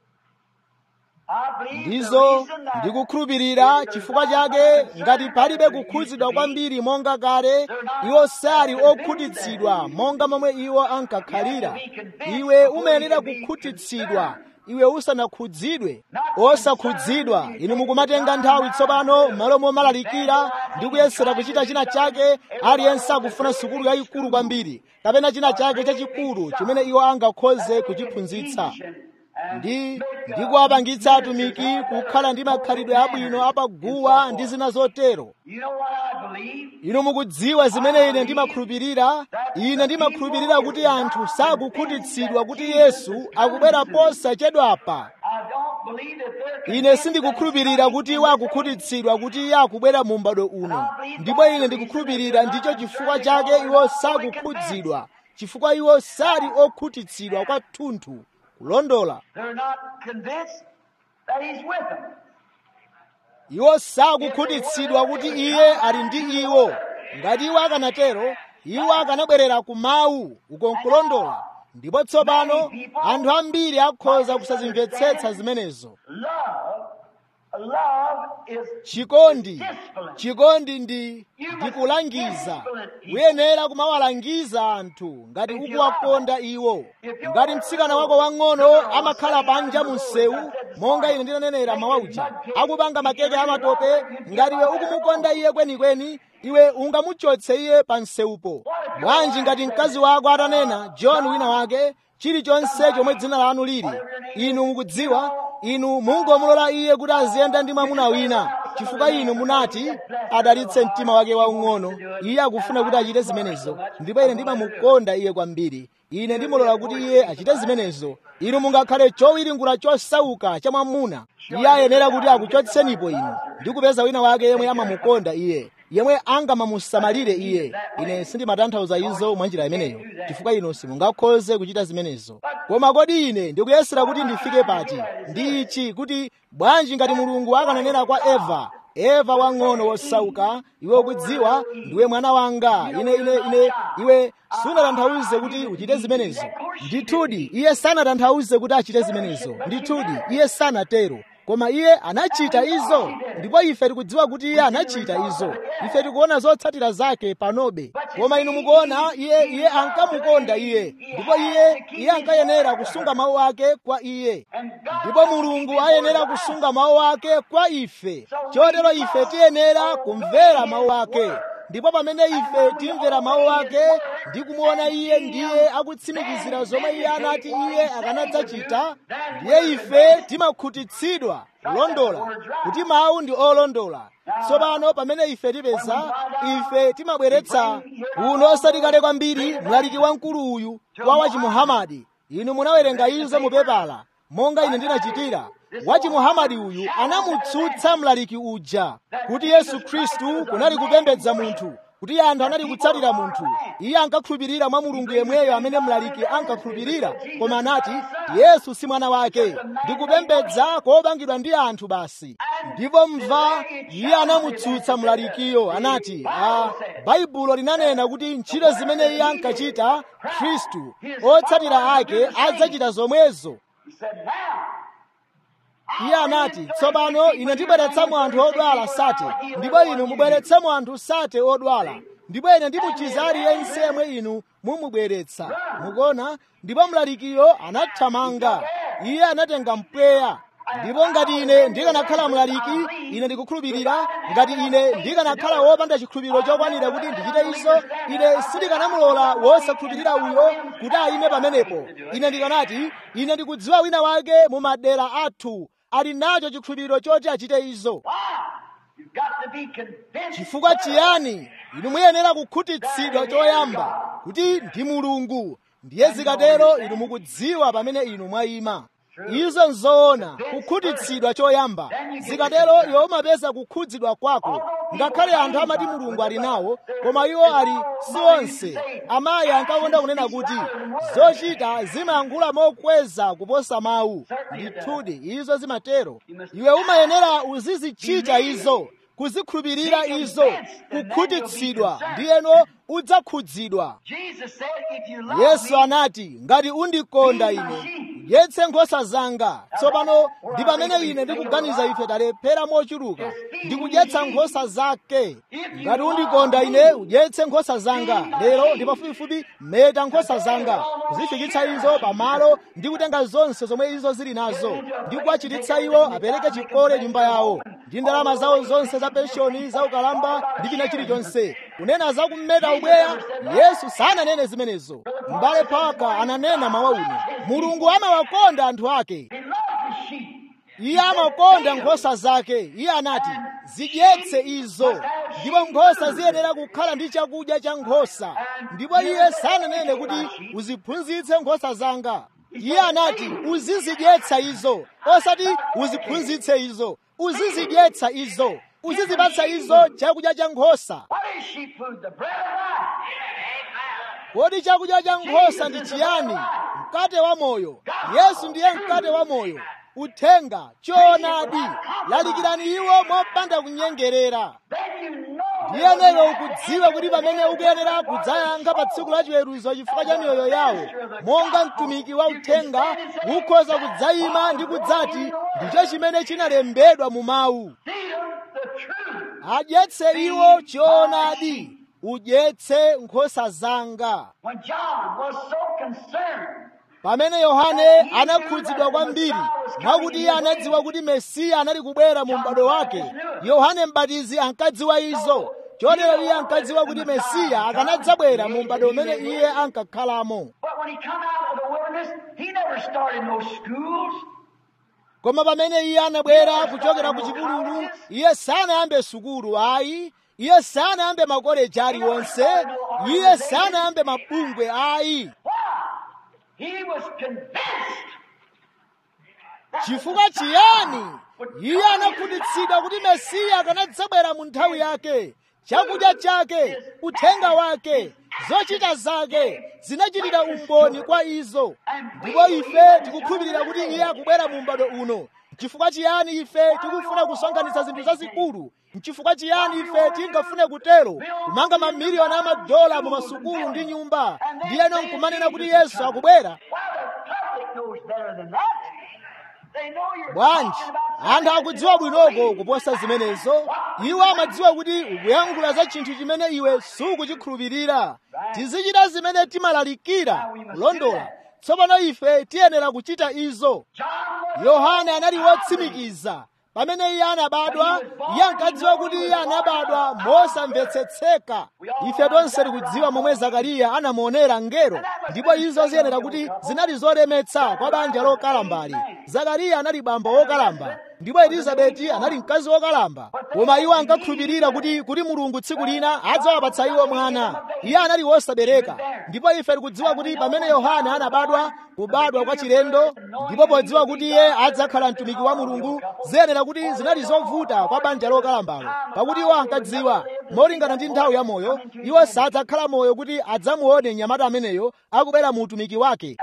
I believe the ndizo reason that ndikukhulupirira chifukwa chake ngati palibe kukhudzidwa kwambiri monga kale iwo sali okhutitsidwa monga momwe iwo ankakhalira iwe umayenera kukhutitsidwa iwe usanakhudzidwe osakhudzidwa inu mukumatenga nthawi tsopano m'malo momalalikira ndi kuyesera kuchita china chake aliyense akufuna sukulu yayikulu kwambiri kapena china chake chachikulu chimene iwo angakhoze kuchiphunzitsa ndi ndi kuwapangitsa atumiki kukhala ndi makhalidwe abwino apaguwa ndi zina zotero You know what I believe? inu mukudziwa zimene ine ndimakhulupirira ine ndimakhulupirira kuti anthu sakukhutitsidwa kuti yesu akubwera posachedwapa I don't believe that they're ine sindikukhulupirira kuti iwo akukhutitsidwa kuti iye akubwera mu m'bado uno ndipo ine ndikukhulupirira ndicho chifukwa chake iwo sakukhudzidwa chifukwa iwo sali okhutitsidwa kwathunthu kulondola They're not convinced that he's with them. iwo sakukhutitsidwa kuti iye ali ndi iwo ngati iwo akanatero iwo akanabwerera ku mawu uko nkulondola ndipo tsopano anthu ambiri akhoza kusazimvetsetsa zimenezo Love, love is chikondi chikondi ndi ndikulangiza uyenera kumawalangiza anthu ngati ukuwakonda iwo ngati mtsikana wako wang'ono amakhala panja mu msewu monga ine ndinanenera mawauja akupanga makeke amatope ngati iwe ukumukonda iye kwenikweni iwe ungamuchotse iye pa msewupo bwanji ngati mkazi wako atanena john wina wake chilichonse chomwe dzina lanu lili inu mukudziwa inu mungomulola iye kuti aziyenda ndi mwamuna wina chifukwa inu munati adalitse mtima wake waung'ono iye akufuna kuti achite zimenezo ndipo ine ndimamukonda iye kwambiri ine ndimulola kuti iye achite zimenezo inu mungakhale chowiringula chosauka cha mwamuna iye ayenera kuti akuchotsenipo inu ndi kupeza wina wake yemwe amamukonda iye yemwe angamamusamalire iye ine sindimatanthauza izo mwa njira imeneyo chifukwa inu simungakhoze kuchita zimenezo koma kodi ine ndikuyesera kuti ndifike pati ndi ichi kuti bwanji ngati mulungu akananena kwa eva eva wang'ono wosauka iwe ukudziwa ndiwe mwana wanga ine ine ine iwe sunatanthauze kuti uchite zimenezo ndithudi iye sanatanthauze kuti achite zimenezo ndithudi iye sanatero koma iye anachita izo ndipo ife tikudziwa kuti iye anachita izo ife tikuona zotsatira zake panobe koma inu mukuona iye iye ankamukonda iye ndipo iye iye ankayenera kusunga mawu ake kwa iye ndipo mulungu ayenera kusunga mawu ake kwa ife chotero ife tiyenera kumvera mawu ake ndipo pamene ife timvera mawu ake ndi kumuona iye ndiye akutsimikizira zomwe iye anati iye akanadzachita ndiye ife timakhutitsidwa kulondola kuti mawu ndi olondola tsopano pamene ife tipeza ife timabweretsa uno osati kale kwambiri mlaliki wamkulu uyu wa wachimuhamadi inu munawerenga izo mupepala monga ine ndinachitira wachimuhamadi uyu anamutsutsa mlaliki uja kuti yesu khristu kunali kupembedza munthu kuti anthu anali kutsatira munthu iye ankakhulupirira mwa mulungu yemweyo amene mlaliki ankakhulupirira koma anati yesu si mwana wake ndikupembedza kopangidwa ndi anthu basi ndipo mva iye anamutsutsa mlalikiyo anati a baibulo linanena kuti ntchito zimene iye ankachita khristu otsatira ake adzachita zomwezo iye anati tsopano ine ndibweretsamo anthu odwala sate ndipo inu mubweretsamo anthu sate odwala ndipo ine ndimuchiza aliyense yemwe inu mumubweretsa mukuona ndipo mlalikiyo anathamanga iye anatenga mpweya ndipo ngati ine ndikanakhala mlaliki ine ndikukhulupirira ngati ine ndikanakhala wopanda chikhulupiriro chokwanira kuti ndichite izo ine sindikanamulola wosakhulupirira uyo kuti ayime pamenepo ine ndikanati ine ndikudziwa wina wake mu madera athu ali nacho chikhulupiriro choti achite izo chifukwa chiyani inu muyenera kukhutitsidwa choyamba kuti ndi mulungu ndiye zikatero inu mukudziwa pamene inu mwayima izo nzoona kukhutitsidwa choyamba zikatero iwe umapeza kukhudzidwa kwako ngakhale anthu amati mulungu ali nawo koma iwo ali si onse amayi ankakonda kunena kuti zochita zimayankhula mokweza kuposa mawu ndithudi izo zimatero iwe umayenera uzizichita izo kuzikhulupirira izo kukhutitsidwa ndiyeno udzakhudzidwa yesu anati ngati undikonda ine udyetse nkhosa zanga tsopano ndi pamene ine ndikuganiza ife talephera mochuluka ndikudyetsa nkhosa zake ngati undikonda ine udyetse nkhosa zanga lero ndi pafupifupi meta nkhosa zanga kuzifikitsa izo pamalo ndi kutenga zonse zomwe izo zili nazo ndi kuwachititsa iwo apereke chikole nyumba yawo ndi ndalama zawo zonse za penshoni za ukalamba ndi china chilichonse kunena za kummeta ubweya yesu sananene zimenezo m'bale paka ananena mawauno mulungu amawakonda anthu ake iye amakonda nkhosa zake iye anati zidyetse izo ndipo nkhosa ziyenera kukhala ndi chakudya cha nkhosa ndipo iye sananene kuti uziphunzitse nkhosa zanga iye anati uzizidyetsa izo osati uziphunzitse izo uzizidyetsa izo uzizipatsa izo chakudya cha nkhosa kodi chakudya cha nkhosa ndi chiyani mkate wa moyo yesu ndiye mkate wa moyo uthenga choonadi lalikirani iwo mopanda kunyengerera ndiyenero ukudziwa kuti pamene ukuyenera kudzayankha pa tsiku la chiweruzo chifukwa cha miyoyo yawo monga mtumiki wa uthenga ukhoza kudzayima ndi kudzati ndicho chimene chinalembedwa mu mawu adyetse iwo choonadi udyetse nkhosa zanga pamene yohane anakhudzidwa kwambiri mwakuti iye anadziwa kuti mesiya anali kubwera mu m'bado wake yohane mbatizi ankadziwa izo chotero iye ankadziwa kuti mesiya akanadzabwera mu m'bado umene iye ankakhalamo koma pamene iye anabwera kuchokera ku chipululu iye sanayambe sukulu ayi iye sanayambe makoleji aliwonse iye sanayambe mabungwe ayi He was convinced chifukwa chiyani iye anakhutitsidwa kuti mesiya akanadzabwera mu nthawi yake chakudya chake uthenga wake zochita zake zinachitira umboni kwa izo ndipo ife tikukhulupirira kuti iye akubwera mu m'bado uno chifukwa chiyani ife tikufuna kusonkhanitsa zinthu zazikulu nchifukwa chiyani ife tingafune kutero kumanga mamiliyoni a madola mu masukulu ndi nyumba ndiyeno nkumanena kuti yesu akubwera bwanji anthu akudziwa bwinoko kuposa zimenezo iwo amadziwa kuti ukuyankhula za chinthu chimene iwe sukuchikhulupirira tizichita zimene timalalikira kulondola tsopano ife tiyenera kuchita izo yohane anali wotsimikiza pamene iye anabadwa iye ankadziwa kuti iye anabadwa mosamvetsetseka ife tonse tikudziwa momwe zakariya anamuonera ngero ndipo izo ziyenera kuti zinali zolemetsa kwa banja lokalambali zakariya anali bambo wokalamba ndipo elizabeti anali mkazi wokalamba koma iwo ankakhulupirira kuti kuti mulungu tsiku lina adzawapatsa iwo mwana iye anali wosabereka ndipo ife tikudziwa kuti pamene yohane anabadwa kubadwa kwa chilendo ndipo podziwa kuti iye adzakhala mtumiki wa mulungu ziyenera kuti zinali zovuta kwa banja lokalambalo pakuti iwo ankadziwa molingana ndi nthawi ya moyo iwo sadzakhala moyo kuti adzamuone mnyamata ameneyo akubwera mu utumiki wake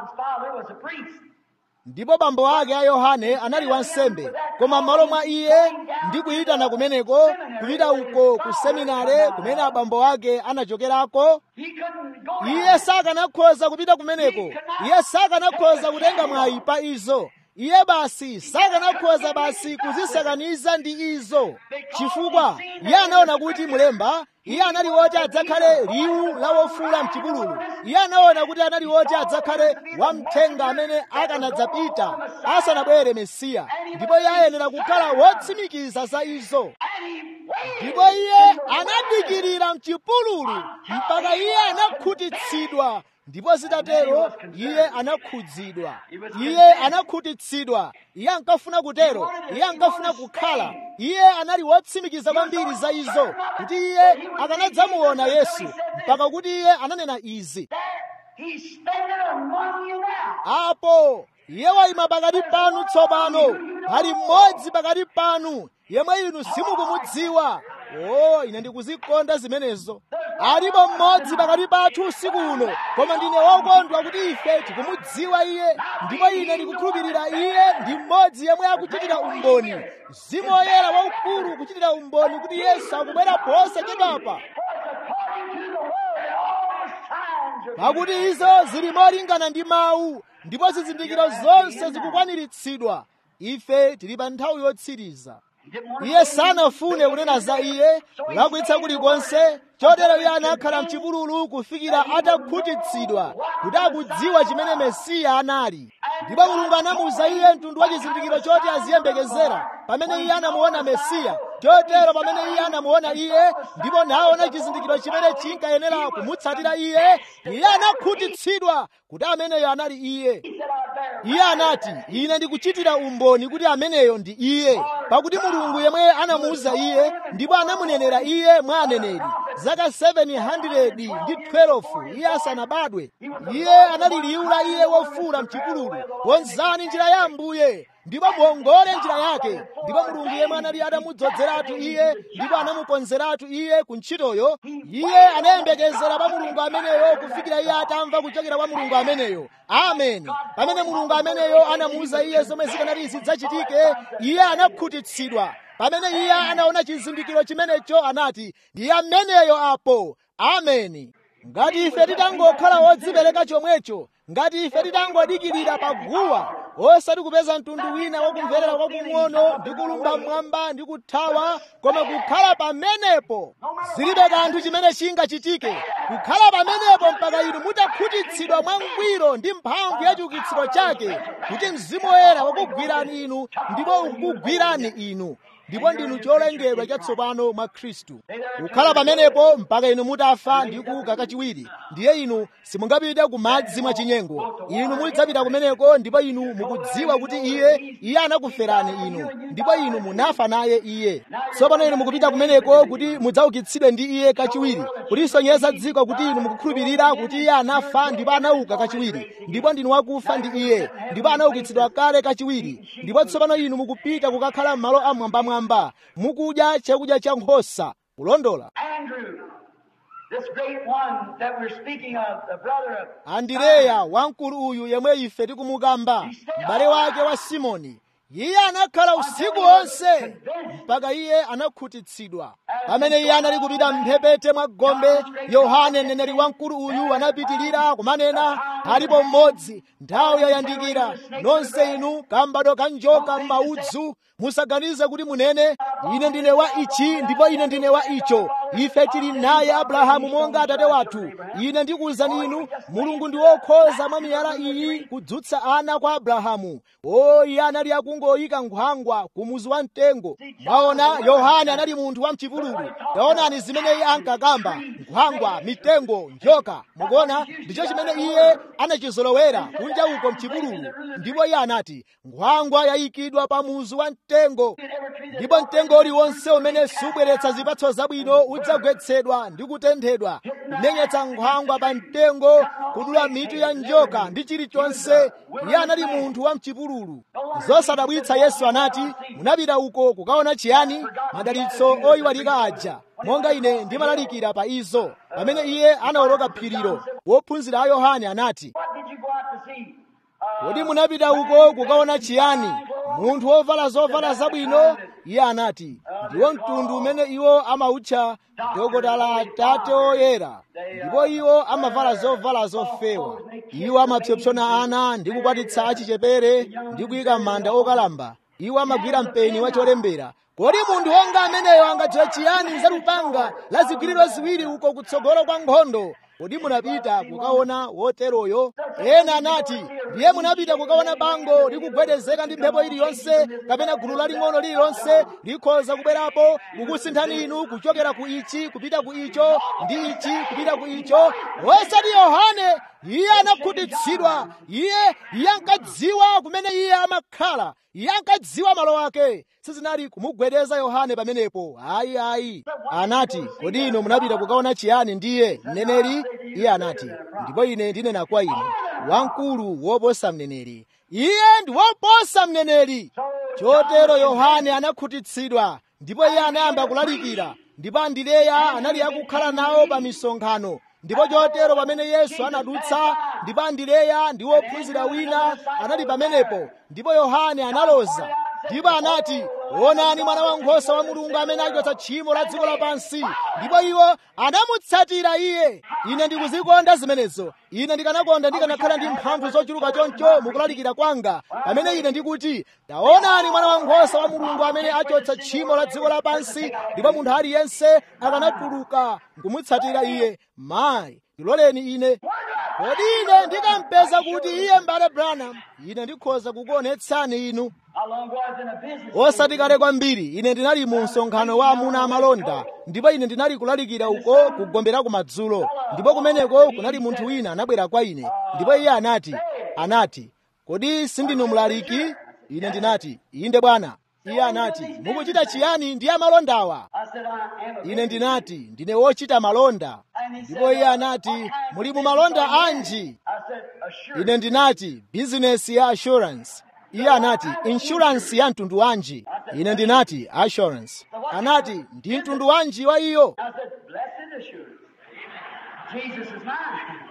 ndipo bambo ake a yohane anali wansembe koma m'malo mwa iye ndi kuyitana kumeneko kupita uko ku seminare kumene abambo ake anachokerako iye sakanakhoza kupita kumeneko iye sakanakhoza kutenga mwayi pa izo iye basi sakanakhoza basi kuzisakaniza ndi izo chifukwa iye anaona kuti mulemba iye anali woti adzakhale liwu la wofula mchipululu iye anaona kuti anali woti adzakhale wamthenga amene akanadzapita asanabwere mesiya ndipo iye ayenera kukhala wotsimikiza za izo ndipo iye anadikirira mchipululu mpaka iye anakhutitsidwa ndipo zitatero iye anakhudzidwa iye anakhutitsidwa iye ankafuna kutero iye ankafuna kukhala iye anali wotsimikiza kwambiri za izo kuti iye akanadzamuona yesu mpaka kuti iye ananena izi apo iye wayima pakati panu tsopano pali mmodzi pakati panu yemwe inu simukumudziwa o ine ndikuzikonda zimenezo alipo mmodzi pakati pathu usiku uno koma ndine wokondwa kuti ife tikumudziwa iye ndipo ine ndikukhulupirira iye ndi mmodzi yemwe akuchitira umboni mzimu woyera waukulu kuchitira umboni kuti yesu akubwera posachedwapa pakuti izo zili molingana ndi mawu ndipo zizindikiro zonse zikukwaniritsidwa ife tili pa nthawi yotsiriza iye sanafune kunena za iye kulakwitsa kulikonse chotero iye anakhala mchipululu kufikira atakhutitsidwa kuti akudziwa chimene mesiya anali ndipo mulungu anamuwuza iye mtundu wa chizindikiro choti aziyembekezera pamene iye anamuona mesiya chotero pamene iye anamuona iye ndipo naona chizindikiro chimene chinkayenera kumutsatira iye iye anakhutitsidwa kuti ameneyo anali iye iye anati ine ndikuchitira umboni kuti ameneyo ndi iye pakuti mulungu yemwe anamuwuza iye ndipo anamunenera iye mwa aneneri zaka 700 ndi 12 iye asanabadwe iye anali liwu la iye wofula mchipululu konzani njira ya ambuye ndipo muongole njira yake ndipo mulungu yemwe anali atamudzozeratu iye ndipo anamukonzeratu iye ku ntchitoyo iye anayembekezera pa mulungu ameneyo kufikira iye atamva kuchokera kwa mulungu ameneyo ameni pamene mulungu ameneyo anamuwuza iye zomwe zikanati zidzachitike iye anakhutitsidwa pamene iye anaona chizindikiro chimenecho anati ndiye ameneyo apo ameni ngati ife titangokhala wodzipereka chomwecho ngati ife titangodikirira paguwa osati kupeza mtundu wina wakumverera kwakung'ono ndi kulumba mmwamba ndi kuthawa koma kukhala pamenepo zilibe kanthu chimene chingachitike kukhala pamenepo mpaka inu mutakhutitsidwa mwangwiro ndi mphamvu ya chiukitsiro chake kuti mzimu woyera wakugwirani inu ndipo ukugwirani inu ndipo ndinu cholengedwa chatsopano mwa khristu kukhala pamenepo mpaka inu mutafa ndi kuuka kachiwiri ndiye inu simungapite ku madzi mwachinyengo inu mudzapita kumeneko ndipo inu mukudziwa kuti iye iye anakuferani inu ndipo inu munafa naye iye tsopano inu mukupita kumeneko kuti mudzaukitsidwe ndi iye kachiwiri kulisonyeza dziko kuti inu mukukhulupirira kuti iye anafa ndipo anauka kachiwiri ndipo ndinu wakufa ndi iye ndipo anaukitsidwa kale kachiwiri ndipo tsopano inu mukupita kukakhala m'malo amwambamwamba mukudya chakudya cha nkhosa kulondola Andrew, this great one that we're speaking of, the brother of andireya wamkulu uyu yemwe ife tikumukamba m'bale wake wa simoni iye anakhala usiku wonse mpaka iye anakhutitsidwa pamene iye anali kupita mphepete mwa gombe yohane mneneri wamkulu uyu anapitilira kumanena alipo mmodzi nthawi yayandikira nonse inu kambado ka njoka m'maudzu musaganize kuti munene ine ndine wa ichi ndipo ine ndine wa icho ife tili naye abrahamu monga atate wathu ine ndikuwuzani inu mulungu ndi wokhoza mwa miyala iyi kudzutsa ana kwa abrahamu o iye anali akungoyika nkhwangwa ku muzu wa mtengo mwaona yohane anali munthu wa mchipululu taonani zimene iye ankakamba nkhwangwa mitengo njoka mukuona ndicho chimene iye anachizolowera kunja uko mchipululu ndipo iye anati nkhwangwa yayikidwa pa muzu wa mtengo ndipo mtengo uliwonse umene subweretsa zipatso zabwino udzagwetsedwa ndi kutenthedwa kumenyetsa nkhwangwa pa mtengo kudula mitu ya njoka ndi chilichonse iye anali munthu wa mchipululu zosadabwitsa yesu anati munapita uko kukaona chiyani madalitso oyiwalika aja monga ine ndimalalikira pa izo pamene iye anawoloka phirilo wophunzira a yohane anati What did you go out to see? Uh, kodi munapita uko kukaona chiyani munthu wovala zovala zabwino iye anati ndiwo mtundu umene iwo amautcha dokotala atate oyera ndipo iwo amavala zovala zofewa iwo amapsompsona ana ndi kukwatitsa achichepere ndi kuyika m'manda okalamba iwo amagwira mpeni wacholembera kodi munthu wonga ameneyo angadziwe chiyani za lupanga la zigwiriro ziwiri uko kutsogolo kwa nkhondo kodi munapita kukaona woteroyo ena anati ndiye munapita kukaona bango likugwedezeka ndi mphepo iliyonse kapena gulu laling'ono lililonse likhoza kubwerapo kukusinthani inu kuchokera ku ichi kupita ku icho ndi ichi kupita ku icho osati yohane iye anakhutitsidwa iye iye ankadziwa kumene iye amakhala iye ankadziwa malo ake sizinali kumugwedeza yohane pamenepo ayi ayi anati kodi inu munapita kukaona chiyani ndiye mneneri iye anati ndipo ine ndinena kwa inu wamkulu woposa mneneri iye ndi woposa mneneri chotero yohane anakhutitsidwa ndipo iye anayamba kulalikira ndipo andileya anali akukhala nawo pa misonkhano ndipo chotero pamene yesu anadutsa ndipo andileya ndi wophunzira wina anali pamenepo ndipo yohane analoza ndipo anati onani mwana wankhosa wa mulungu amene achotsa tchimo la dziko lapansi ndipo iwo anamutsatira iye ine ndikuzikonda zimenezo ine ndikanakonda ndikanakhala ndi mphamvu zochuluka choncho mukulalikira kwanga pamene ine ndikuti taonani mwana wankhosa wa mulungu amene achotsa tchimo la dziko lapansi ndipo munthu aliyense akanatuluka nkumutsatira iye mayi ndiloleni ine kodi ine ndikampeza kuti iye mbale branham ine ndikhoza kukuonetsani inu How long was in a business? osati kale kwambiri ine ndinali mu msonkhano wa amuna amalonda ndipo ine ndinali kulalikira uko kugombera kumadzulo ndipo kumeneko kunali munthu wina anabwera kwa ine ndipo iye anati anati kodi sindinu mlaliki ine ndinati inde bwana iye anati mukuchita chiyani ndi amalondawa I said, I am a ine ndinati ndine wochita malonda ndipo iye anati muli mu malonda anji I said, assure. ine ndinati bizinesi ya assurance iye anati insurance ya mtundu wanji ine ndinati assurance anati ndi mtundu wanji wa iyo I said, blessed assurance. Jesus is mine.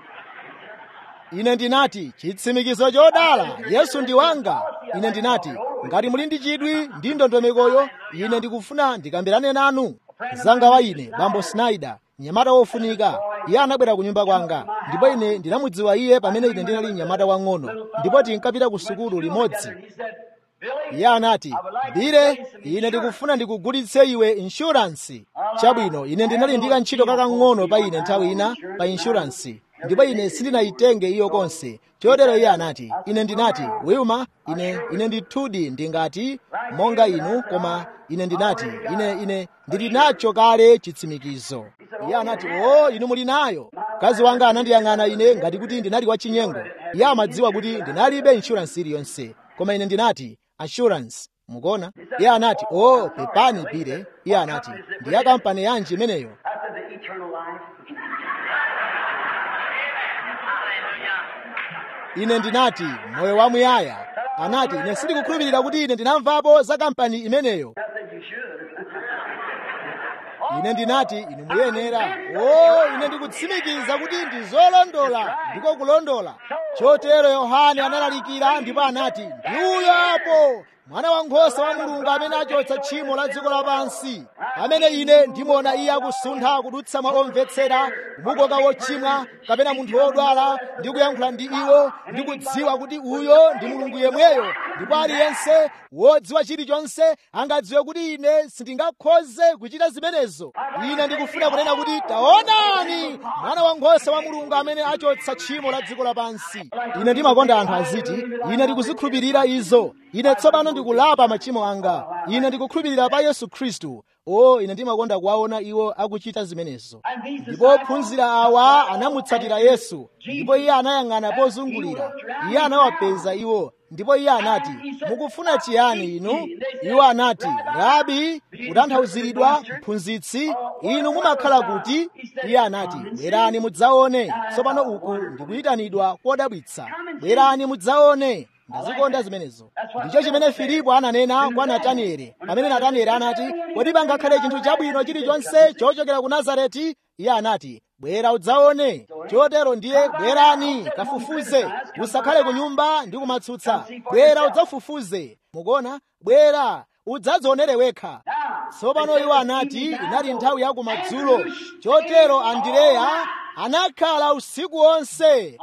ine ndinati chitsimikizo chodala yesu ndi wanga ine ndinati ngati muli ndi chidwi ndi ndondomekoyo ine ndikufuna ndikambirane nanu mzanga wa ine bambo snyder mnyamata wofunika iye anabwera ku nyumba kwanga ndipo ine ndinamudziwa iye pamene ine ndinali mnyamata wang'ono ndipo tinkapita ku sukulu limodzi He said, Billy, iye anati bile ine ndikufuna ndikugulitse iwe inshuransi chabwino ine ndinali ndi kantchito kakang'ono pa ine nthawi ina pa inshuransi ndipo ine sindinayitenge iyo konse chotero iye anati ine ndinati wilma ine ine ndithudi ndingati monga inu koma ine ndinati ine ine ndili nacho kale chitsimikizo iye anati o inu muli nayo mkazi wanga anandiyang'ana ine ngati kuti ndinali wachinyengo iye amadziwa kuti ndinalibe inshuransi iliyonse koma ine ndinati assurance mukuona iye anati o pepani pire iye anati ndi ya kampani yanji imeneyo After the eternal life. ine ndinati moyo wamuyaya anati ine sindikukhulupirira kuti ine ndinamvapo za kampani imeneyo I said you should. ine ndinati inu muyenera o ine ndikutsimikiza kuti ndi zolondola ndiko kulondola chotero yohane analalikira ndipo anati ndi uyo apo mwana wankhosa wa mulungu amene achotsa tchimo la dziko lapansi amene ine ndimuona iye akusuntha kudutsa mwa omvetsera kumukoka wochimwa kapena munthu wodwala ndi kuyankhula ndi iwo ndi kudziwa kuti uyo ndi mulungu yemweyo ndipo aliyense wodziwa chilichonse angadziwe kuti ine sindingakhoze kuchita zimenezo ine ndikufuna kunena kuti taonani mwana wankhosa wa mulungu amene achotsa tchimo la dziko lapansi ine ndimakonda anthu aziti ine ndikuzikhulupirira izo ine tsopano ndikulapa machimo anga ine ndikukhulupirira pa yesu khristu o ine ndimakonda kuwaona iwo akuchita zimenezo ndipo ophunzira awa anamutsatira yesu ndipo iye anayang'ana pozungulira iye anawapeza iwo ndipo iye anati mukufuna chiyani inu iwo anati rabi kutanthauziridwa mphunzitsi inu mumakhala kuti iye anati bwerani mudzaone tsopano uku ndikuyitanidwa kodabwitsa bwerani mudzaone ndazikonda zimenezo ndicho chimene filipo ananena kwa natanieli pamene natanieli anati kodi pangakhale chinthu chabwino chilichonse chochokera ku nazareti iye anati bwera udzaone chotero ndiye bwerani kafufuze usakhale ku nyumba ndi kumatsutsa bwera udzafufuze mukuona bwera udzadzionere wekha tsopano iwo anati inali nthawi ya kumadzulo chotero andireya anakhala usiku wonse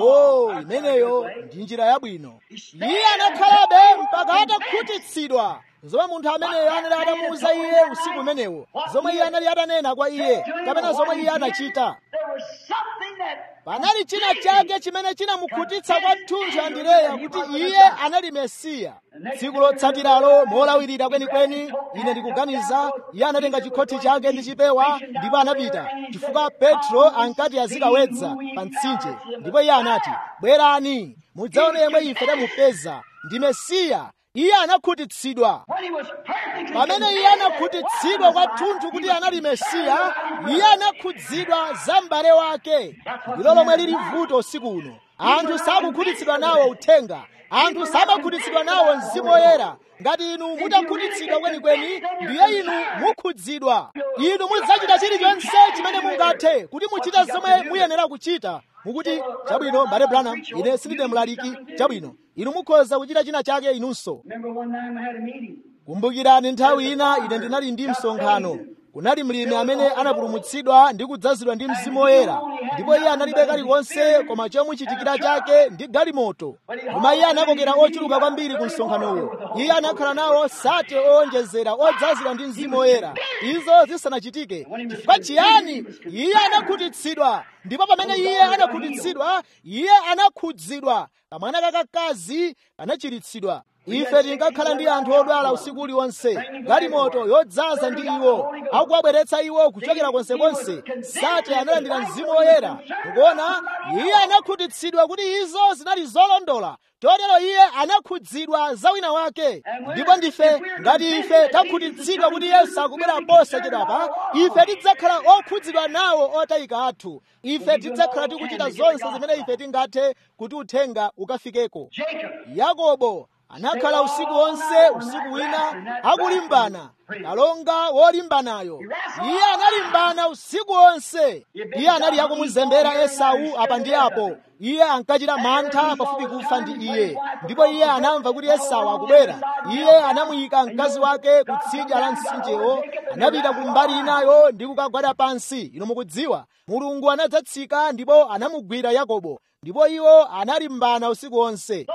o imeneyo ndi njira yabwino iye anakhalabe mpaka atakhutitsidwa zomwe munthu ameneyo anali atamuwuza iye usiku umenewo zomwe iye anali atanena kwa iye kapena zomwe iye anachita There was something that panali china chake chimene chinamukhutitsa kwathunthu andireya kuti iye anali mesiya tsiku lotsatiralo molawirira kwenikweni ine ndikuganiza iye anatenga chikhoti chake ndi chipewa ndipo anapita chifukwa petro ankati azikawedza pa mtsinje ndipo iye anati bwerani mudzaone yemwe ife tamupeza ndi mesiya iye anakhutitsidwa when he was perfectly pamene iye anakhutitsidwa kwathunthu kuti anali mesiya iye anakhudzidwa za m'bale wake ndilo lomwe lili vuto usiku uno anthu sakukhutitsidwa nawo uthenga anthu samakhutitsidwa nawo mzimu woyera ngati inu mutakhutitsidwa kwenikweni ndiye inu mukhudzidwa inu mudzachita chilichonse chimene mungathe kuti muchite zomwe muyenera kuchita mukuti chabwino mbale branham ine sindine mlaliki chabwino inu mukhoza kuchita china chake inunso Remember one time we had a meeting. kumbukirani nthawi ina ine ndinali ndi msonkhano kunali mlimi amene anapulumutsidwa ndi kudzazidwa ndi mzimu woyera ndipo iye analibe kalikonse koma chomuchitikira chake ndi galimoto koma iye anakokera ochuluka kwambiri ku msonkhanowo iye anakhala nawo sate owonjezera odzazidwa ndi mzimu woyera izo zisanachitike chifukwa chiyani iye anakhutitsidwa ndipo pamene iye anakhutitsidwa iye anakhudzidwa kamwana kakakazi kanachiritsidwa ife tinkakhala ndi anthu odwala usiku uliwonse galimoto yodzaza ndi iwo akuwabweretsa iwo kuchokera konsekonse sate analandira mzimu woyera mukuona iye anakhutitsidwa kuti izo zinali zolondola chotero iye anakhudzidwa za wina wake ndipo ndife ngati ife takhutitsidwa kuti yesu akubwera posachedwapa ife tidzakhala okhudzidwa nawo otayika athu ife tidzakhala tikuchita zonse zimene ife tingathe kuti uthenga ukafikeko Jacob. yakobo anakhala usiku wonse usiku wina akulimbana kalonga wolimbanayo iye analimbana usiku wonse iye anali akumuzembera esau apa ndi apo iye ankachita mantha pafupi kufa ndi iye ndipo iye anamva kuti esau akubwera iye anamuyika mkazi wake kutsidya la mtsinjewo anapita ku mbali inayo ndi kukagwada pansi ino mukudziwa mulungu anadzatsika ndipo anamugwira yakobo ndipo iwo analimbana usiku wonse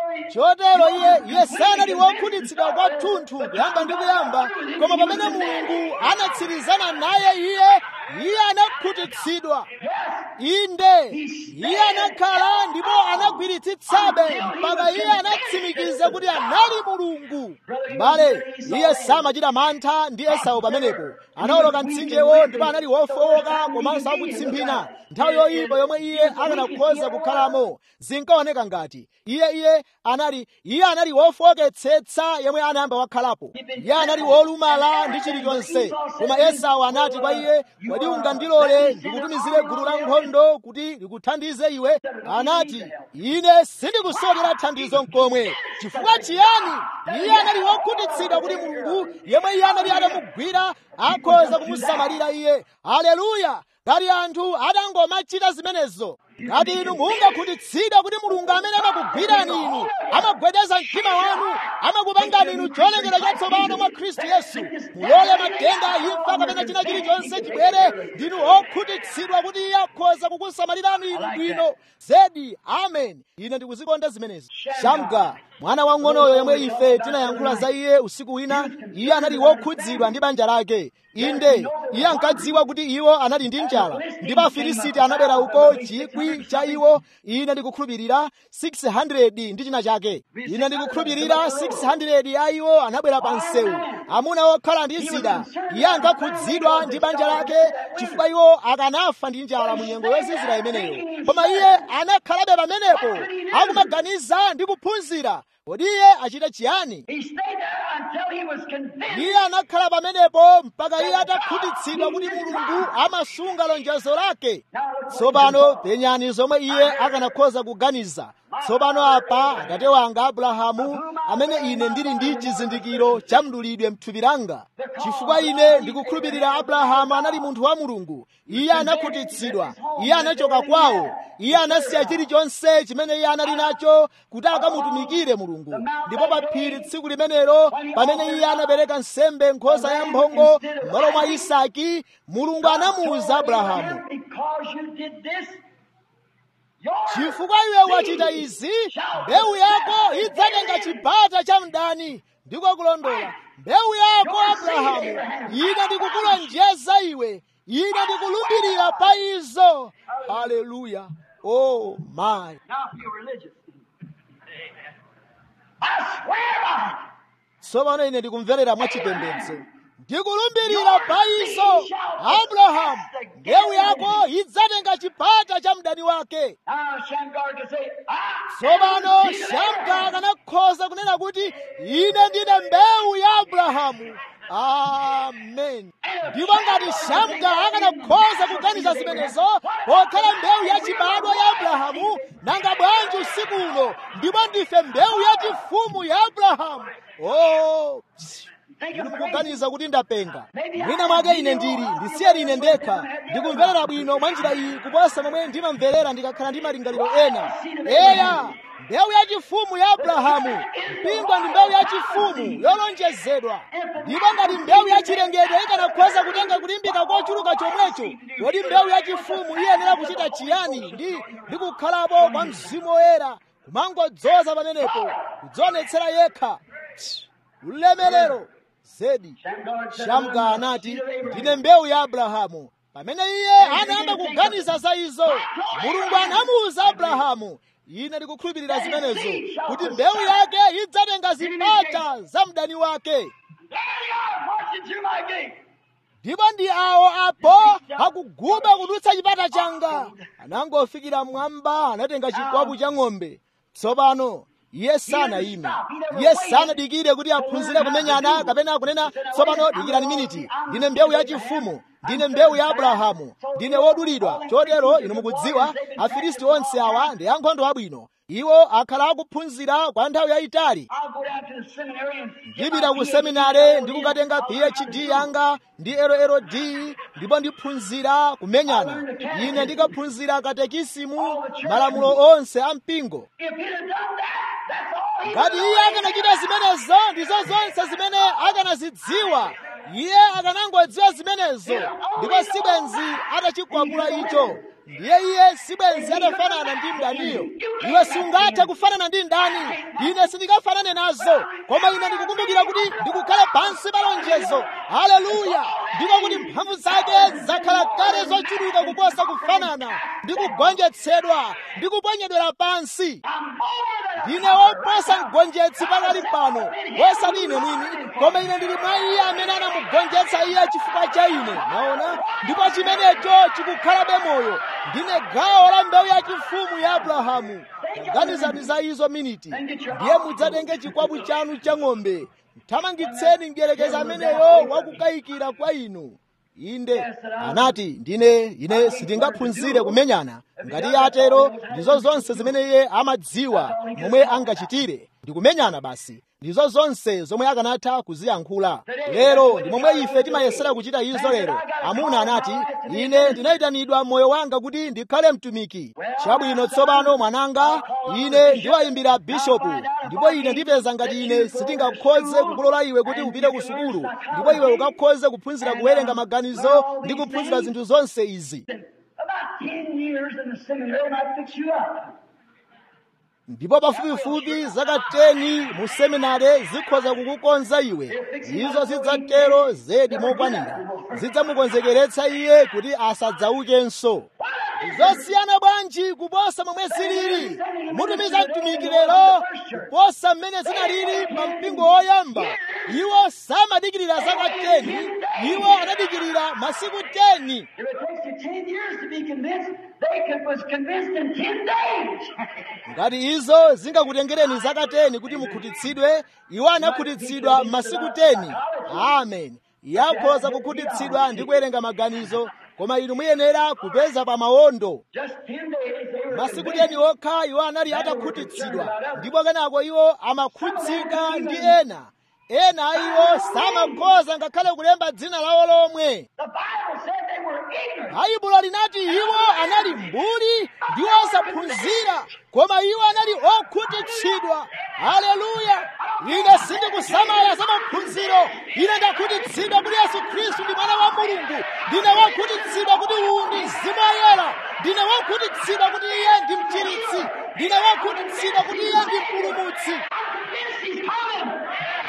chotero iye iye sanali wokhutitsidwa kwathunthu kuyamba ndi kuyamba koma pamene mulungu anatsirizana naye iye iye anakhutitsidwa inde iye anakhala ndipo anagwiritsitsabe mpaka iye anatsimikiza kuti anali mulungu mbale iye samachita mantha ndi esau pamenepo anawoloka mtsinjewo ndipo anali wofowoka komanso akutsimphina nthawi yoyipa yomwe iye akanakhoza kukhalamo zinkaoneka ngati iye iye anali iye anali wofowoketsetsa yemwe anayamba wakhalapo iye anali wolumala ndi chilichonse koma esau anati kwa iye kodi ungandilole ndikutumizire gulu la nkhondo kuti likuthandize iwe anati ine sindikusokera thandizo nkomwe chifukwa chiyani iye anali wokhutitsidwa kuti mulungu yemwe iye anali atamugwira akhoza kumusamalira iye haleluya ngati anthu atangomachita zimenezo ngati inu mungakhutitsidwa kuti mulungu amene amakugwirani inu amagwedeza mtima wanu amakupangani inu cholengedwa chatsopano mwa khristu yesu mulole matenda imfa kapena china chilichonse chibwere ndinu okhutitsidwa kuti iye akhoza kukusamalirani inu bwino zedi amen ine ndikuzikonda zimenezi shamga mwana wang'onoyo yemwe ife tinayankhula za iye usiku wina iye anali wokhudzidwa ndi banja lake inde iye ankadziwa kuti iwo anali ndi njala ndipo afilisiti anabwera uko chikwi cha iwo ine ndikukhulupirira 600 ndi china chake ine ndikukhulupirira 600 a iwo anabwera pa msewu amuna okhala ndi zida iye ankakhudzidwa ndi banja lake chifukwa iwo akanafa ndi njala mu nyengo yozizira imeneyo koma iye anakhalabe pamenepo akumaganiza ndi kuphunzira kodi iye achite chiyani He stayed there until he was convinced iye anakhala pamenepo mpaka iye atakhutitsidwa kuti mulungu amasunga lonjezo lake tsopano penyani zomwe iye akanakhoza kuganiza tsopano apa atate wanga abrahamu amene ine ndili ndi chizindikiro cha mdulidwe mthupi langa chifukwa ine ndikukhulupirira abrahamu anali munthu wa mulungu iye anakhutitsidwa iye anachoka kwawo iye anasiya chilichonse chimene iye anali nacho kuti akamutumikire mulungu ndipo pa phiri tsiku limenelo pamene iye anapereka nsembe nkhosa ya mphongo m'malo mwa isaki mulungu anamuwuza abrahamu because you did this, your chifukwa iwe wachita izi mbewu yako idzatenga chipata cha mdani ndiko kulondola mbewu yako abrahamu ine ndikukulonjeza iwe ine ndikulumbirira pa izo haleluya oh my now feel religious. I swear by it. tsopano ine ndikumverera mwachipembedzo ndikulumbirira pa izo abrahamu mbewu yako idzatenga chipata cha mdani wake Now Shamgar can say, I tsopano am the seed of shamga Abraham. akanakhoza kunena kuti ine ndine mbewu ya abrahamu amen ndipo ngati shamga akanakhoza kuganiza zimenezo pokhala mbewu yachibadwa ya abrahamu nanga bwanji usiku uno ndipo ndife mbewu yachifumu ya abrahamu oh inu mukuganiza kuti ndapenga mwina mwake ine ndili ndisiyeni ine ndekha ndikumverera bwino mwa njira iyi kuposa momwe ndimamverera ndikakhala ndi malingaliro ena eya mbewu yachifumu ya abrahamu mpingo ndi mbewu yachifumu yolonjezedwa ndipo ngati mbewu yachilengedwe ikanakhoza kutenga kulimbika kochuluka chomwecho kodi mbewu yachifumu iyenera kuchita chiyani ndi ndi kukhalapo kwa mzimu woyera kumangodzoza pamenepo kudzionetsera yekha ulemerero zedi shamga anati ndine mbewu ya abrahamu pamene iye anayamba kuganiza za izo mulungu anamuwuza abrahamu ine ndikukhulupirira zimenezo kuti mbewu yake idzatenga zipata za mdani wake There they are, marching through my gate. ndipo ndi awo apo akuguba kudutsa chipata changa anangofikira mmwamba anatenga chikwapu cha ng'ombe tsopano iye sanayime iye sanadikire kuti aphunzire kumenyana kapena kunena tsopano dikirani miniti ndine mbewu yachifumu ndine mbewu ya abrahamu ndine wodulidwa chotero inu mukudziwa afilisti onse awa ndi ankhondo abwino iwo akhala akuphunzira kwa nthawi yayitali I'll go down to the seminary and get ndipita my ku PhD. seminare ndikukatenga phd yanga ndi LLD ndipo ndiphunzira kumenyana ine ndikaphunzira katekisimu malamulo onse a mpingo If he'd have done that, that's all he ngati iye akanachita zimenezo ndizo zonse zimene akanazidziwa iye akanangodziwa zimenezo ndipo sibwenzi atachikwapula icho ndiye iye sibwenzi adafanana ndi mdaniyo iwe sungathe kufanana ndi ndani ine sindingafanane nazo koma ine ndikukumbukira kuti ndikukhala pansi pa lonjezo haleluya ndiko kuti mphamvu zake zakhala kale zochuluka kuposa kufanana ndi kugonjetsedwa ndi kuponyedwera pansi ndine woposa mgonjetsi pakali pano wosati ine mwini koma ine ndili mwa iye amene anamugonjetsa iye chifukwa cha ine naona ndipo chimenecho chikukhalabe moyo ndine gawo la mbewu yachifumu ya abrahamu taganizani za izo miniti ndiye mudzatenge chikwapu chanu cha ng'ombe thamangitseni mdierekezi ameneyo wakukayikira kwa inu inde anati ndine ine sindingaphunzire kumenyana ngati iye atero ndizo zonse zimene iye amadziwa momwe angachitire ndikumenyana basi ndizo zonse zomwe akanatha kuziyankhula lero ndi momwe ife timayesera kuchita izo lero amuna anati ine ndinayitanidwa moyo wanga kuti ndikhale mtumiki chabwino tsopano mwananga ine ndiwayimbira bishopu ndipo ine ndipeza ngati ine sitingakhoze kukulola iwe kuti upite ku sukulu ndipo iwe ukakhoze kuphunzira kuwerenga maganizo ndi kuphunzira zinthu zonse izi About ten years in the seminary might fix you up. ndipo pafupifupi zaka 10 mu seminare zikhoza kukukonza iwe izo zidzatero zedi mokwanira zidzamukonzekeretsa iye kuti asadzaukenso zosiyana bwanji kuposa momwe zilili mutumiza mtumiki lero kuposa mmene zinalili pa mpingo woyamba iwo samadikirira zaka 10 iwo anadikirira masiku 10 If it takes you ten years to be convinced, they could, was convinced in ten days. ngati izo zingakutengereni zaka 10 kuti mukhutitsidwe iwo anakhutitsidwa masiku 10 amen yakhoza kukhutitsidwa ndi kuwerenga maganizo koma inu muyenera kupeza pa mawondo Just ten days they were masiku convinced. 10 okha iwo anali atakhutitsidwa ndipo kenako iwo amakhutsika ndi ena ena a iwo samakhoza ngakhale kulemba dzina lawo lomwe The Bible said they were ignorant. baibulo linati iwo anali mbuli ndi osaphunzira koma iwo anali okhutitsidwa haleluya ine sindikusamala za maphunziro ine ndakhutitsidwa kuti yesu khristu ndi mwana wa mulungu ndine wokhutitsidwa kuti uwu ndi mzimu woyera ndine wokhutitsidwa kuti iye ndi mchiritsi ndine wokhutitsidwa kuti iye ndi mpulumutsi Convinced he's coming.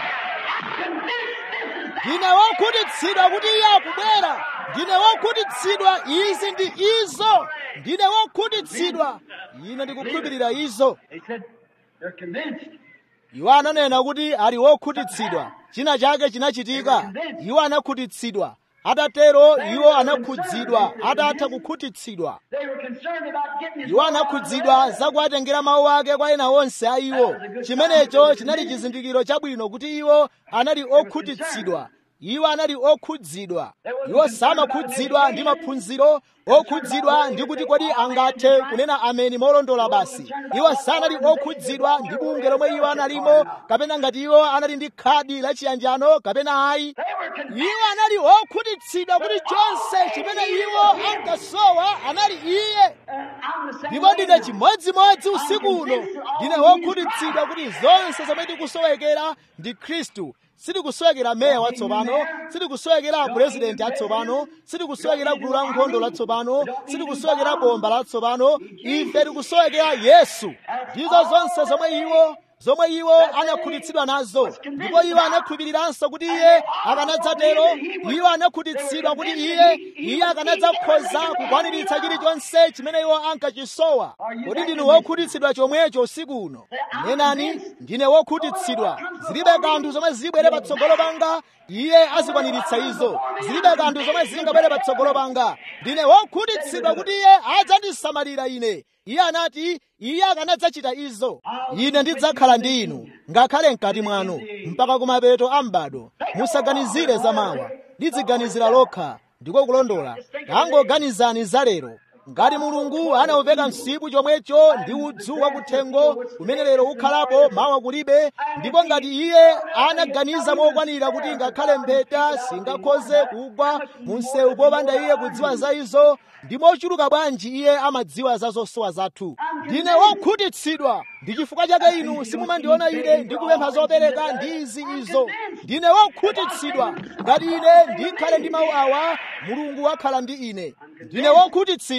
Convinced this is that. ndine wokhutitsidwa kuti iye akubwera ndine wokhutitsidwa izi ndi izo ndine wokhutitsidwa ine ndikukhulupirira izo They said they're convinced. iwo ananena kuti ali wokhutitsidwa china chake chinachitika iwo anakhutitsidwa atatero iwo anakhudzidwa atatha kukhutitsidwa They were concerned about getting his iwo anakhudzidwa za kuwatengera mawu ake kwa ena onse a iwo chimenecho chinali chizindikiro chabwino kuti iwo anali okhutitsidwa iwo anali okhudzidwa iwo samakhudzidwa ndi maphunziro okhudzidwa ndi kuti kodi angathe kunena ameni molondola basi iwo sanali okhudzidwa ndi bunge lomwe iwo analimo kapena ngati iwo anali ndi khadi la chiyanjano kapena ayi They were convinced. iwo anali okhutitsidwa kuti chonse chimene iwo ankasowa anali iye I'm the same ndipo way ndine now. chimodzimodzi usiku uno ndine wokhutitsidwa kuti zonse zomwe tikusowekera ndi khristu sitikusowekera meya watsopano sitikusowekera purezidenti atsopano sitikusowekera gulu la nkhondo latsopano sitikusowekera bomba latsopano ife tikusowekera yesu ndizo zonse zomwe iwo zomwe iwo anakhutitsidwa nazo ndipo iwo anakhulupiriranso kuti iye akanadzatero iwo anakhutitsidwa kuti iye iye akanadzakhoza kukwaniritsa chilichonse chimene iwo ankachisowa kodi ndinu wokhutitsidwa chomwecho usiku uno nenani ndine wokhutitsidwa zilibe kanthu zomwe zibwere patsogolo panga iye azikwaniritsa izo zilibe kanthu zomwe zingabwere patsogolo panga ndine wokhutitsidwa kuti iye adzandisamalira ine iye anati iye akanadzachita izo ine ndidzakhala ndi inu ngakhale mkati mwanu mpaka kumapeto a m'bado musaganizire za mawa lidziganizira lokha ndiko kulondola tangoganizani za lero ngati mulungu anaupeka msipu chomwecho ndi udzu wakuthengo umene lero ukhalapo mawa kulibe ndipo ngati iye anaganiza mokwanira kuti ngakhale mpheta singakhoze kugwa mu msewu popanda iye kudziwa za izo ndi mochuluka bwanji iye amadziwa za zosowa zathu ndine wokhutitsidwa ndi chifukwa chake inu simumandiona ine ndikupempha zopereka ndi izi izo ndine wokhutitsidwa ngati ine ndikhale ndi mawu awa mulungu wakhala ndi ine ndine wokhutitsidwa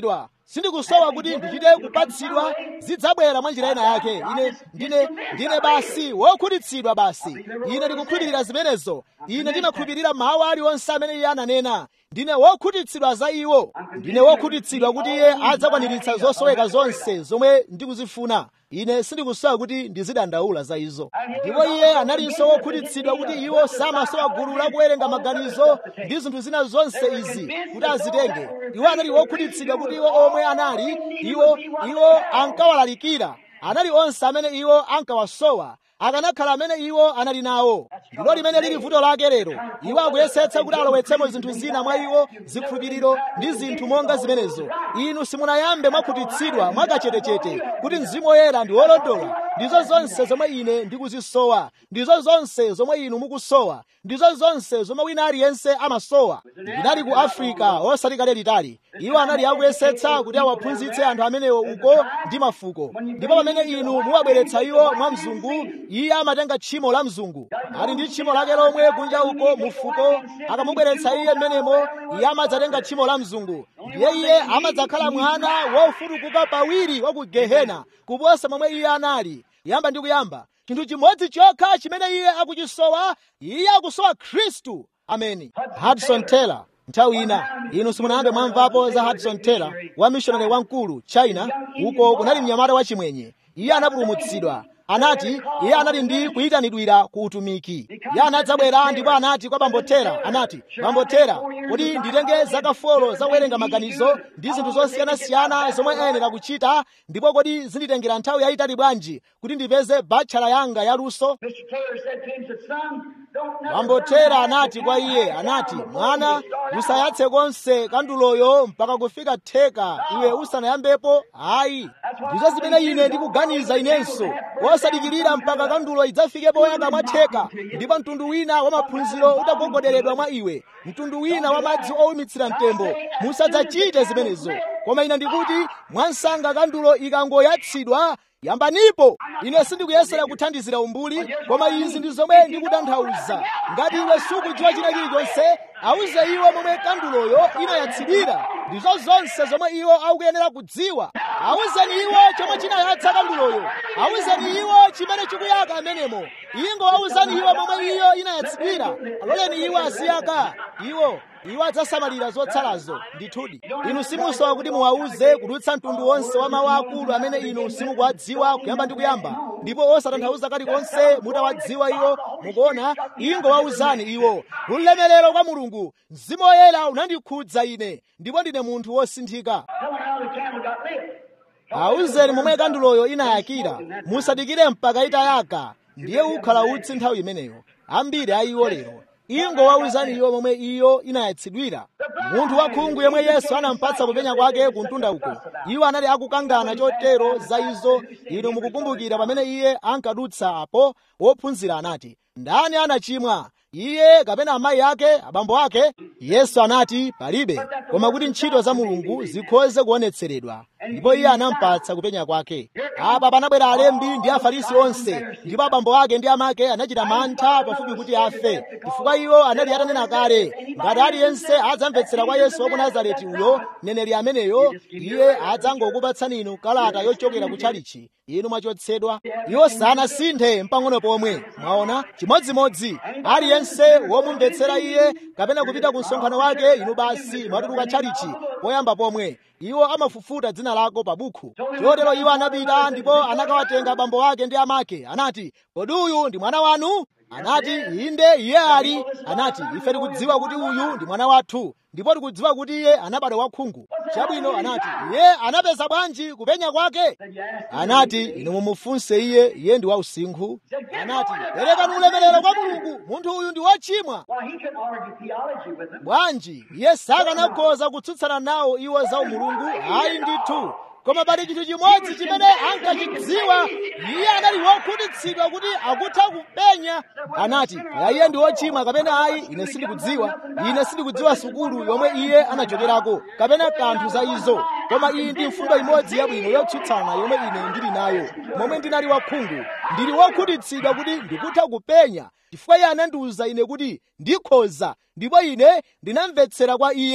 sindikusowa kuti ndichite kupatsidwa zidzabwera mwa njira ina yake ine ndine ndine basi wokhutitsidwa basi ine ndikukhulupirira zimenezo ine ndimakhulupirira mawu aliwonse amene iye ananena ndine wokhutitsidwa za iwo ndine wokhutitsidwa kuti iye adzakwaniritsa zosoweka zonse zomwe ndikuzifuna ine sindikusowa kuti ndizidandaula za izo ndipo iye analinso wokhutitsidwa kuti iwo samasowa gulu lakuwerenga maganizo ndi zinthu zina zonse izi kuti azitenge iwo anali wokhutitsidwa kuti iwo omwe anali iwo iwo ankawalalikira anali onse amene iwo ankawasowa akanakhala amene iwo anali nawo ndilo limene lili vuto lake lero iwo akuyesetsa kuti alowetsemo zinthu zina mwa iwo zikhulupiriro ndi zinthu monga zimenezo inu simunayambe mwakhutitsidwa mwakachetechete kuti mzimu woyera ndi wolondola ndizo zonse zomwe ine ndikuzisowa ndizo zonse zomwe inu mukusowa ndizo zonse zomwe wina aliyense amasowa ndinali ku afrika osati kale litali iwo anali akuyesetsa kuti awaphunzitse anthu amenewo uko ndi mafuko ndipo pamene inu muwabweretsa iwo mwa mzungu iye amatenga tchimo la mzungu ali ndi tchimo lake lomwe kunja uko mufuko akamubweretsa iye mmenemo iye amadzatenga tchimo la mzungu ndiye iye amadzakhala mwana wofutukuka pawiri wa ku gehena kuposa momwe iye anali yamba ndi kuyamba chinthu chimodzi chokha chimene iye akuchisowa iye akusowa khristu ameni hudson taylor nthawi ina inu simunayambe mwamvapo za hudson taylor wa mishonari wamkulu china uko kunali mnyamata wachimwenye iye anapulumutsidwa anati iye anali ndi kuyitanidwira ku utumiki iye anadzabwera ndipo anati kwa bambo tera anati bambo tera kuti nditenge zaka folo za kuwerenga maganizo ndi zinthu zosiyanasiyana zomwe ayenera kuchita ndipo kodi zinditengera nthawi yayitali bwanji kuti ndipeze batchala yanga yaluso Mr. Taylor said to him, said, Son, don't never bambo burn tera that anati kwa candle iye down anati before mwana you start out." usayatse konse kanduloyo mpaka kufika theka iwe usanayambepo ayi ndizo zimene ine ndikuganiza inenso wosadikirira mpaka kandulo idzafike poyaka mwa theka ndipo mtundu wina wa maphunziro utagogoderedwa mwa iwe mtundu wina wa madzi owumitsira mtembo musadzachite zimenezo koma ine ndikuti mwansanga kandulo ikangoyatsidwa yambanipo ine sindikuyesera kuthandizira umbuli koma izi ndi zomwe ndikutanthauza ngati iwe sukudziwa china chilichonse awuze iwo momwe kanduloyo inayatsidwira ndizo zonse zomwe iwo akuyenera kudziwa awuzeni iwo chomwe chinayatsa kanduloyo awuzeni iwo chimene chikuyaka amenemo ingo awuzani iwo momwe iyo inayatsidwira aloleni iwo aziyaka iwo iwo adzasamalira zotsalazo ndithudi inu simusowa kuti muwawuze kudutsa mtundu wonse wa mawu akulu amene inu simukuwadziwa kuyamba ndi kuyamba ndipo osatanthauza kalikonse mutawadziwa iwo mukuona ingo wawuzani iwo ulemerero kwa mulungu mzimu woyera unandikhudza ine ndipo ndine munthu wosinthika Tell him how the candle got lit. awuzeni momwe kanduloyo inayakira musadikire mpaka itayaka ndiye ukhala utsi nthawi imeneyo ambiri a iwo lero ingo wawuzani iwo momwe iyo inayatsidwira munthu wakhungu yemwe yesu anampatsa kupenya kwake kuntunda uko iwo anali akukangana chotero za izo inu mukukumbukira pamene iye ankadutsa apo wophunzira anati ndani anachimwa iye kapena amayi ake abambo ake yesu anati palibe koma kuti ntchito za mulungu zikhoze kuonetseredwa ndipo iye anampatsa kupenya kwake apa panabwera alembi ndi afarisi onse ndipo abambo ake ndi amake anachita mantha pafupi kuti afe chifukwa iwo anali atanena kale ngati aliyense adzamvetsera kwa yesu wa ku nazareti uyo mneneri ameneyo iye adzangokupatsani inu kalata yochokera ku tchalichi inu mwachotsedwa iwo sanasinthe mpang'ono pomwe mwaona chimodzimodzi aliyense womumvetsera iye kapena kupita ku msonkhano wake inu basi mwatuluka tchalichi poyamba pomwe iwo amafufuta dzina lako pa bukhu chotero iwo anapita ndipo anakawatenga abambo ake ndi amake anati kodi uyu ndi mwana wanu anati inde iye ali anati ife tikudziwa kuti uyu ndi mwana wathu ndipo tikudziwa kuti iye anabadwa wakhungu chabwino anati iye anapeza bwanji kupenya kwake anati inu mumufunse iye iye ndi wausinkhu anati perekani ulemerero kwa mulungu munthu uyu ndi wochimwa Why, he couldn't argue theology with them. bwanji iye sakanakhoza kutsutsana nawo iwo za umulungu ayi ndithu koma pali chinthu chimodzi chimene ankachidziwa iye anali wokhutitsidwa kuti akutha kupenya anati kaya iye ndi wochimwa kapena ayi ine sindikudziwa ine sindikudziwa sukulu yomwe iye anachokerako kapena kanthu za izo koma iyi ndi mfundo imodzi yabwino yotsutsana yomwe ine ndili nayo momwe ndinali wakhungu ndili wokhutitsidwa kuti ndikutha kupenya chifukwa iye anandiwuza ine kuti ndikhoza ndipo ine ndinamvetsera kwa iye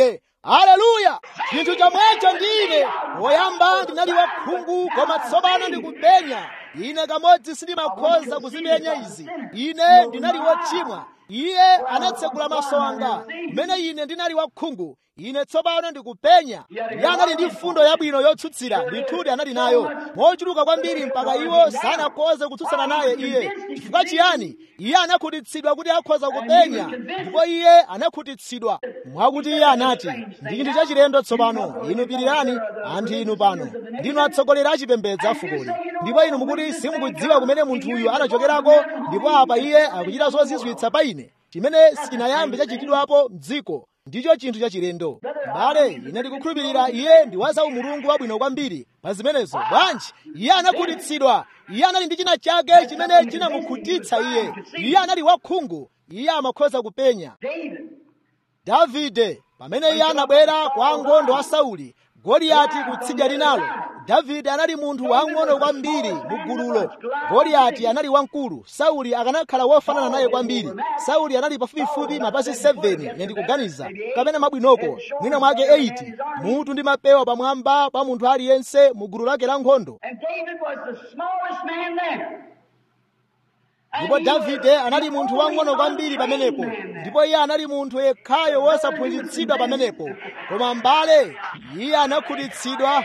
aleluya chinthu chomwecho ndine woyamba ndinali wakhungu koma tsopano ndikupenya ine kamodzi sindimakhoza kuzipenya izi ine ndinali wochimwa iye anatsegula maso anga kumene ine ndinali wakhungu ine tsopano ndikupenya iye anali ndi mfundo yabwino yotsutsira ndithudi anali nayo mochuluka kwambiri mpaka iwo sanakhoze kutsutsana naye iye chifukwa chiyani iye anakhutitsidwa kuti akhoza kupenya ndipo iye anakhutitsidwa mwakuti iye anati ndi chinthu chachilendo tsopano inu pirirani anthu inu pano ndinu atsogoleri achipembedzo afukoli ndipo inu mukuti simukudziwa kumene munthuyu anachokerako ndipo apa iye akuchita zozizwitsa pa ine chimene sichinayambe chachitidwapo m'dziko ndicho chinthu chachilendo mbale ine ndikukhulupirira iye ndi wa zaumulungu wabwino kwambiri pa zimenezo bwanji iye anakhutitsidwa iye anali ndi china chake chimene chinamukhutitsa iye iye anali wakhungu iye amakhoza kupenya davide pamene iye anabwera kwa ankhondo a sauli goliyati kutsidya linalo davide anali munthu wang'ono kwambiri mu gululo goliyati anali wamkulu sauli akanakhala wofanana naye kwambiri sauli anali pafupifupi mapasi 7 ine ndikuganiza kapena mabwinoko mwina mwake 8 mutu ndi mapewa pamwamba pa munthu aliyense mu gulu lake la nkhondo And David was the smallest man there. ndipo davide anali munthu wang'ono kwambiri pamenepo ndipo iye anali munthu yekhayo wosaphunzitsidwa pamenepo koma mbale iye anakhutitsidwa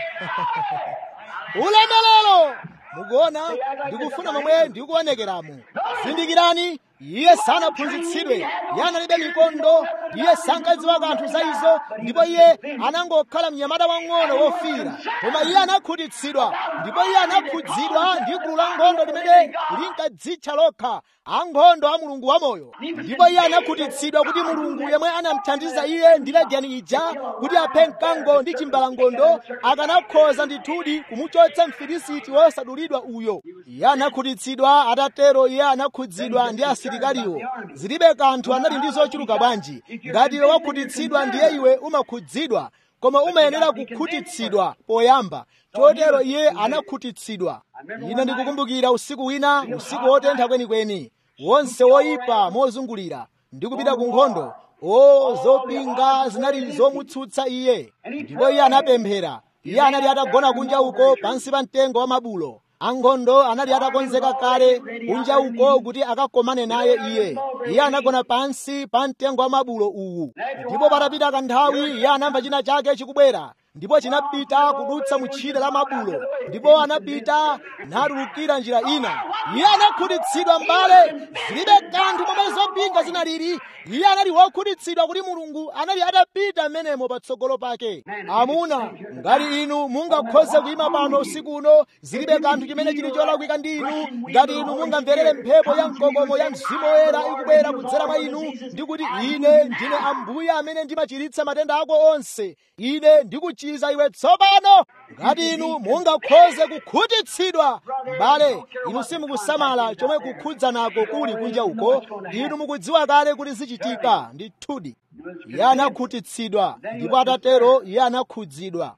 ulemelero mukuona ndikufuna momwe ndikuonekeramo zindikirani iye sanaphunzitsidwe iye analibe mikondo iye sankadziwa kanthu za izo ndipo iye anangokhala mnyamata wang'ono wofira koma iye anakhutitsidwa ndipo iye anakhudzidwa ndi gulu la nkhondo limene linkadzitcha lokha ankhondo a mulungu wamoyo ndipo iye anakhutitsidwa kuti mulungu yemwe anamthandiza iye ndi ladiyani ija kuti aphe mkango ndi chimbalangondo akanakhoza ndithudi kumuchotsa mfilisiti wosadulidwa uyo iye anakhutitsidwa atatero iye anakhudzidwa ndi asilikaliwo zilibe kanthu anali ndi zochuluka bwanji ngati iwe wakhutitsidwa ndiye iwe umakhudzidwa koma umayenera kukhutitsidwa poyamba chotero iye anakhutitsidwa ine ndikukumbukira usiku wina usiku wotentha kwenikweni wonse woyipa mozungulira ndi kupita ku nkhondo o zopinga zinali zomutsutsa iye ndipo iye anapemphera iye anali atagona kunja uko pansi pa mtengo wa mabulo ankhondo anali atakonzeka kale kunja uko kuti akakomane naye iye iye anagona pansi pa mtengo wa mabulo uwu ndipo patapita kanthawi iye anamva china chake chikubwera ndipo chinapita kudutsa mutchire la mabulo ndipo anapita natulukira njira ina iye anakhutitsidwa mbale zilibe kanthu momwe zopinga zinalili iye anali wokhutitsidwa kuti mulungu anali atapita m'menemo patsogolo pake amuna ngati inu mungakhoze kuyima pano usiku uno zilibe kanthu chimene chili cholakwika ndi inu ngati inu mungamverere mphepo ya mkokomo ya mzimu woyera ikubwera kudzera mwa inu ndi kuti ine ndine ambuye amene ndimachiritsa matenda ako onse ine ndikuchiza iwe tsopano ngati inu mungakhoze kukhutitsidwa mbale inu simukusamala chomwe kukhudza nako kuli kunja uko inu mukudziwa kale kuti zichitika ndithudi iye anakhutitsidwa ndipo atatero iye anakhudzidwa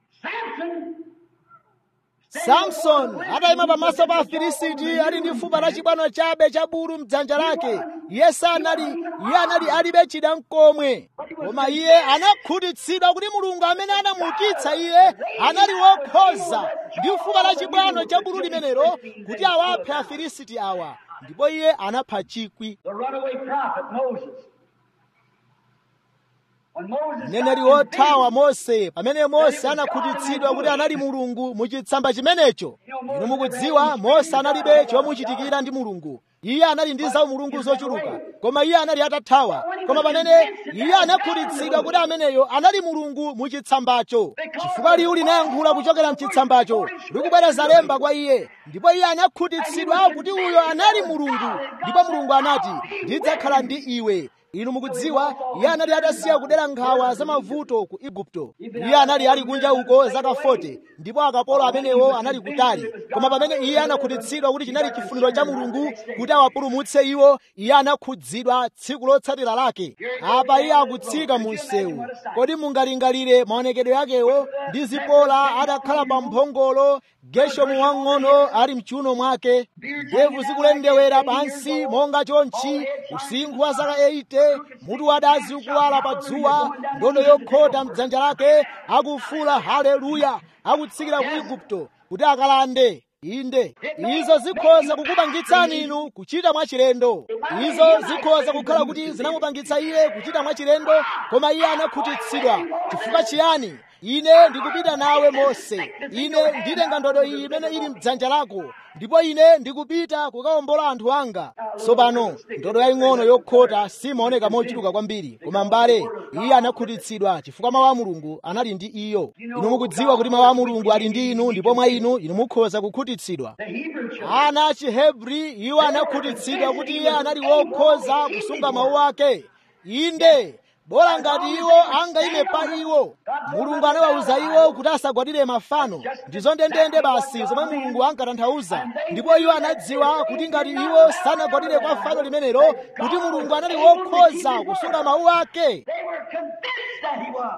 samson atayima pamaso pa afilisiti ali ndi fupa la chibwano chabe cha bulu mdzanja lake iye sanali iye anali alibe chida mkomwe koma iye anakhutitsidwa kuti mulungu amene anamuukitsa iye anali wokhoza ndi fupa la chibwano cha bulu limenelo kuti awaphe afilisiti awa ndipo iye anapha chikwi The runaway prophet Moses. When Moses mneneri got wothawa convinced mose pamene mose anakhutitsidwa kuti anali mulungu muchitsamba chimenecho inu mukudziwa mose analibe chomuchitikira ndi mulungu iye anali ndi za mulungu zochuluka koma iye anali atathawa koma pamene iye anakhutitsidwa kuti ameneyo anali mulungu muchitsambacho chifukwa liwu linayankhula kuchokera mchitsambacho likubwereza lemba kwa iye ndipo iye anakhutitsidwa kuti uyo anali mulungu ndipo mulungu anati ndidzakhala ndi iwe inu mukudziwa iye anali atasiya kudera nkhawa za mavuto ku igupto iye anali ali kunja uko zaka 40 ndipo akapolo amenewo anali kutali koma pamene iye anakhutitsidwa kuti chinali chifuniro cha mulungu kuti awapulumutse iwo iye anakhudzidwa tsiku lotsatira lake apa iye akutsika mu msewu kodi mungalingalire maonekedwe akewo ndi zipola atakhala pa mphongolo geshomu wang'ono ali mchiuno mwake ndevu zikulendewera pansi monga chonchi usinkhu wa zaka 80 mutu wadazi ukuwala pa dzuwa ndodo yokhota mdzanja lake akufuula haleluya akutsikira ku igupto kuti akalande inde izo zikhoza kukupangitsani inu kuchita mwachilendo izo zikhoza kukhala kuti zinamupangitsa iye kuchita mwachilendo koma iye anakhutitsidwa chifukwa chiyani ine ndikupita nawe mose ine nditenga ndodo iyi imene ili mdzanja lako ndipo ine ndikupita kukawombola anthu anga tsopano ndodo yaying'ono yokhota simaoneka mochuluka kwambiri koma mbale iye anakhutitsidwa chifukwa mawu a mulungu anali ndi iyo inu mukudziwa kuti mawu a mulungu ali ndi inu ndipo mwa inu inu mukhoza kukhutitsidwa ana a chihebri iwo anakhutitsidwa kuti iye anali wokhoza kusunga mawu ake inde bola ngati iwo angayime pa iwo mulungu anawawuza iwo kuti asagwadire mafano ndizo ndendende basi zomwe mulungu ankatanthauza ndipo iwo anadziwa kuti ngati iwo sanagwadire kwa fano limenelo kuti mulungu anali wokhoza kusunga mawu ake They were convinced that he was.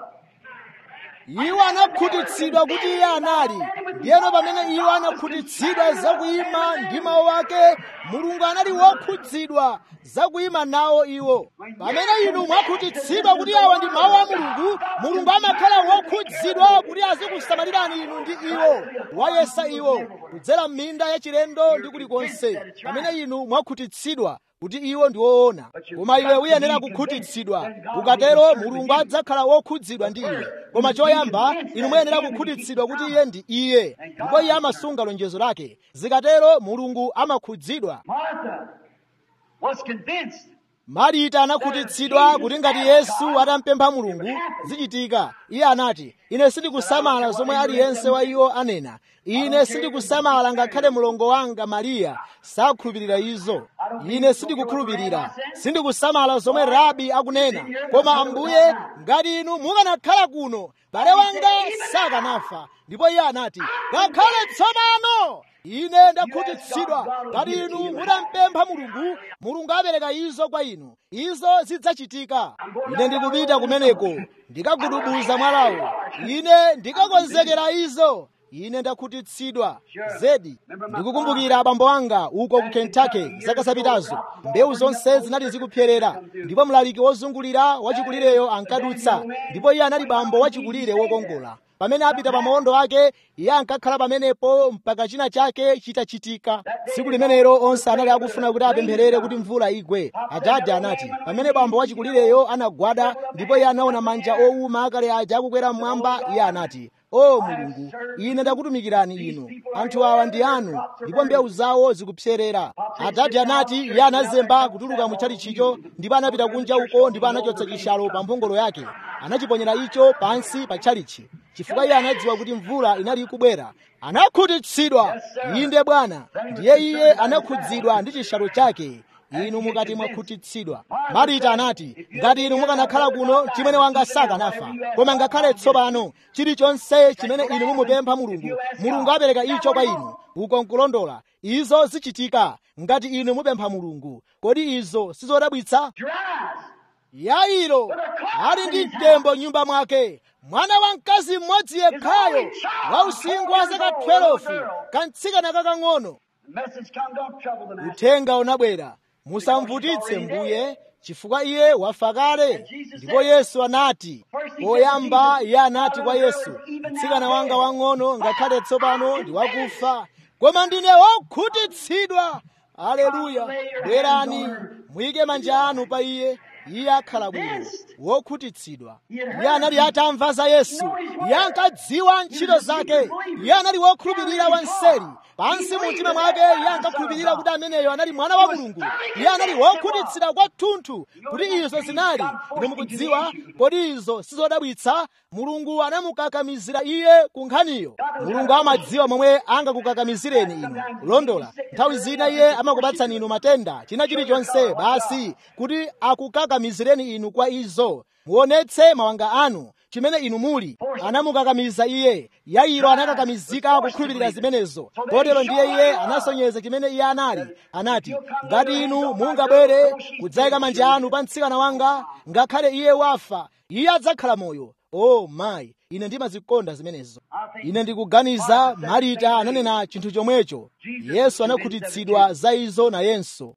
iwo anakhutitsidwa kuti iye anali ndiyeno pamene iwo anakhutitsidwa zakuyima ndi mawu ake mulungu anali wokhudzidwa zakuyima nawo iwo pamene inu mwakhutitsidwa kuti awa ndi mawu a mulungu mulungu amakhala wokhudzidwa kuti azikusamalirani inu ndi iwo wayesa iwo kudzera m'minda yachilendo ndi kulikonse pamene inu mwakhutitsidwa kuti iwo ndi woona koma iwe uyenera kukhutitsidwa ukatero mulungu adzakhala wokhudzidwa ndi iwe koma choyamba inu muyenera kukhutitsidwa kuti iye ndi iye ndipo iye amasunga lonjezo lake zikatero mulungu amakhudzidwa Martha was convinced. marita anakhutitsidwa kuti ngati yesu atampempha mulungu zichitika iye anati ine sindikusamala zomwe aliyense wa iwo anena ine sindikusamala ngakhale mlongo wanga mariya sakhulupirira izo ine sindikukhulupirira sindikusamala zomwe rabi akunena koma ambuye ngati inu mukanakhala kuno bale wanga sakanafa ndipo iye anati ngakhale tsopano ine ndakhutitsidwa ngati inu mutampempha mulungu mulungu apereka izo kwa inu izo zidzachitika ine ndikupita kumeneko ndikagudubuza mwalawo ine ndikakonzekera izo ine ndakhutitsidwa zedi ndikukumbukira abambo anga uko ku kentucky zaka zapitazo mbewu zonse zinali zikupyerera ndipo mlaliki wozungulira wachikulireyo ankadutsa ndipo iye anali bambo wachikulire wokongola pamene apita pa mawondo ake iye ankakhala pamenepo mpaka china chake chitachitika tsiku limenelo onse anali akufuna kuti apempherere kuti mvula igwe adade anati pamene bambo wachikulireyo anagwada ndipo iye anaona manja owuma akale aja akukwera mmwamba iye anati o mulungu ine ndakutumikirani inu anthu awa ndi anu ndipo mbewu zawo zikupserera adadi anati iye anazemba kutuluka mutchalichicho ndipo anapita kunja uko ndipo anachotsa chishalo pa mphongolo yake anachiponyera icho pansi pa tchalichi chifukwa iye anadziwa kuti mvula inali ikubwera anakhutitsidwa inde bwana ndiye iye anakhudzidwa ndi chishalo chake inu mukati mwakhutitsidwa marita anati ngati inu mukanakhala kuno chimene wanga sakanafa koma ngakhale tsopano chilichonse chimene inu mumupempha mulungu mulungu apereka icho kwa inu uko nkulondola izo zichitika ngati inu mupempha mulungu kodi izo sizodabwitsa yairo ali ndi mtembo nyumba mwake mwana wa mkazi mmodzi yekhayo wa usinkhu wa zaka 12 kantsikana kakang'ono uthenga unabwera musamvutitse mbuye chifukwa iye wafa kale ndipo yesu anati poyamba iye anati kwa yesu mtsikana wanga wang'ono ngakhale tsopano ndi wakufa koma ndine wokhutitsidwa aleluya bwerani muyike manja anu pa iye iye akhala bwino wokhutitsidwa iye anali atamva za yesu iye ankadziwa ntchito zake iye anali wokhulupirira wanseri pansi mu mtima mwake iye ankakhulupirira kuti ameneyo anali mwana wa mulungu iye anali wokhutitsidwa kwathunthu kuti izo zinali inu mukudziwa kodi izo sizodabwitsa mulungu anamukakamizira iye ku nkhaniyo mulungu amadziwa momwe angakukakamizireni inu kulondola nthawi zina iye amakupatsani inu matenda china chilichonse basi kuti akukakamizireni inu kwa izo muonetse mawanga anu chimene inu muli anamukakamiza iye yairo anakakamizika kukhulupirira zimenezo kotero ndiye iye anasonyeza chimene iye anali anati ngati inu mungabwere kudzayika manja anu pa mtsikana wanga ngakhale iye wafa iye adzakhala moyo o oh, mayi ine ndimazikonda zimenezo ine ndikuganiza marita ananena chinthu chomwecho yesu anakhutitsidwa za izo nayenso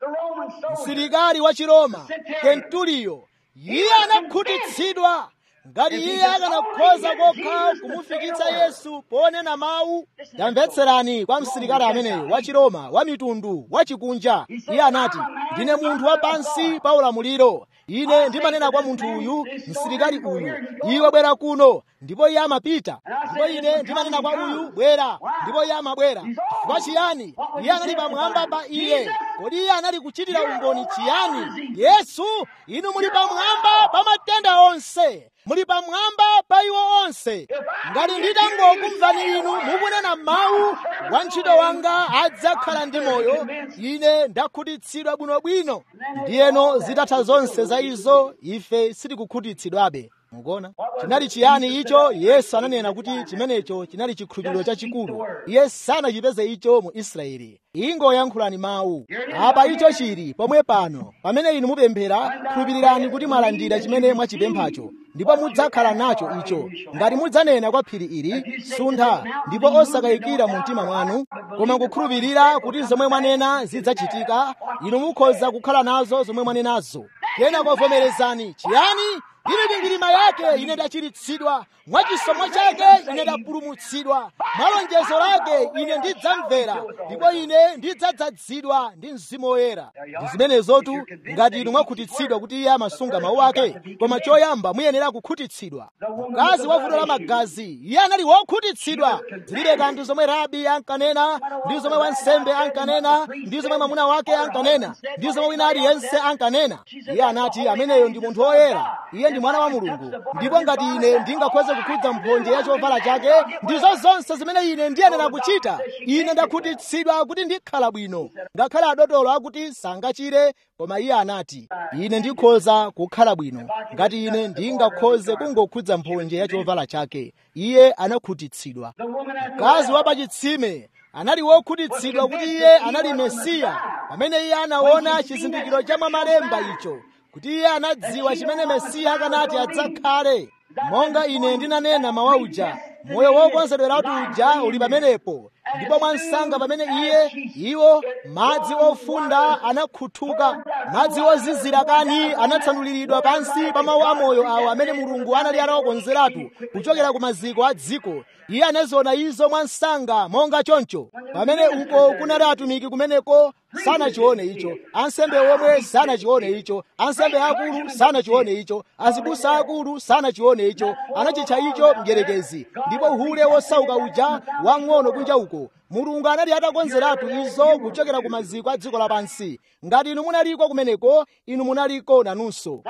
msilikali wa chiroma kentuliyo iye anakhutitsidwa ngati iye akanakhoza kokha kumufikitsa yesu ponena mawu tamvetserani kwa msilikali ameneyo wa chiroma wa mitundu wa chikunja iye anati ndine munthu wa pansi pa ulamuliro ine ndimanena kwa munthu uyu msilikali uyu iwe bwera kuno ndipo iye amapita ndipo ine ndimanena kwa uyu bwera ndipo iye amabwera chifukwa chiyani iye anali pamwamba pa iye kodi iye anali kuchitira umboni chiyani yesu inu muli pamwamba pa matenda onse muli pamwamba pa iwo onse ngati nditangokumvani inu mukunena mawu wantchito wanga adzakhala ndi moyo ine ndakhutitsidwa bwinobwino ndiyeno zitatha zonse za izo ife sitikukhutitsidwabe mukuona chinali chiyani icho yesu ananena kuti chimenecho chinali chikhulupiriro chachikulu iye sanachipeze icho mu israeli ingoyankhulani mawu apa icho chili pomwe pano pamene inu mupemphera khulupirirani kuti mwalandira chimene mwachipemphacho ndipo mudzakhala nacho icho ngati mudzanena kwa phiri ili suntha ndipo osakayikira mu mtima mwanu koma kukhulupirira kuti zomwe mwanena zidzachitika inu mukhoza kukhala nazo zomwe mwanenazo kena kovomerezani chiyani ili mikwingwirima yake ine ndachiritsidwa mwa chisomo chake ine ndapulumutsidwa mwa lonjezo lake ine ndidzamvera ndipo ine ndidzadzazidwa ndi mzimu woyera ndi zimenezotu ngati inu mwakhutitsidwa kuti iye amasunga mawu ake koma choyamba muyenera kukhutitsidwa mkazi wa vuto la magazi iye anali wokhutitsidwa zilibe kanthu zomwe rabi ankanena ndi zomwe wansembe ankanena ndi zomwe mwamuna wake ankanena ndi zomwe wina aliyense ankanena iye anati ameneyo ndi munthu woyera iye ndi mwana wa mulungu ndipo ngati ine ndingakhoze kukhudza mphonje ya chovala chake ndizo zonse zimene ine ndiyenera kuchita ine ndakhutitsidwa kuti ndikhala bwino ngakhale adotolo akuti sangachire koma iye anati ine ndikhoza kukhala bwino ngati ine ndingakhoze kungokhudza mphonje ya chovala chake iye anakhutitsidwa mkazi wa pachitsime anali wokhutitsidwa kuti iye anali mesiya pamene iye anaona chizindikiro cha mwamalemba icho kuti iye anadziwa chimene mesiya akanati adzakhale monga ine ndinanena mawa uja moyo wokonzedweratu uja uli pamenepo ndipo mwansanga pamene iye iwo madzi ofunda anakhuthuka madzi ozizira kani anatsanuliridwa pansi pa mawu amoyo awo amene mulungu anali atawakonzeratu kuchokera ku maziko a dziko iye anaziona izo mwansanga monga choncho pamene uko kunali atumiki kumeneko sanachione icho ansembe omwe sanachione icho ansembe akulu sanachione icho azibusa akulu sanachione icho anachitcha icho mdyerekezi ndipo uhule wosauka uja wang'ono kunja uko mulungu anali atakonzeratu izo kuchokera ku maziko a dziko lapansi ngati inu munaliko kumeneko inu munaliko nanunso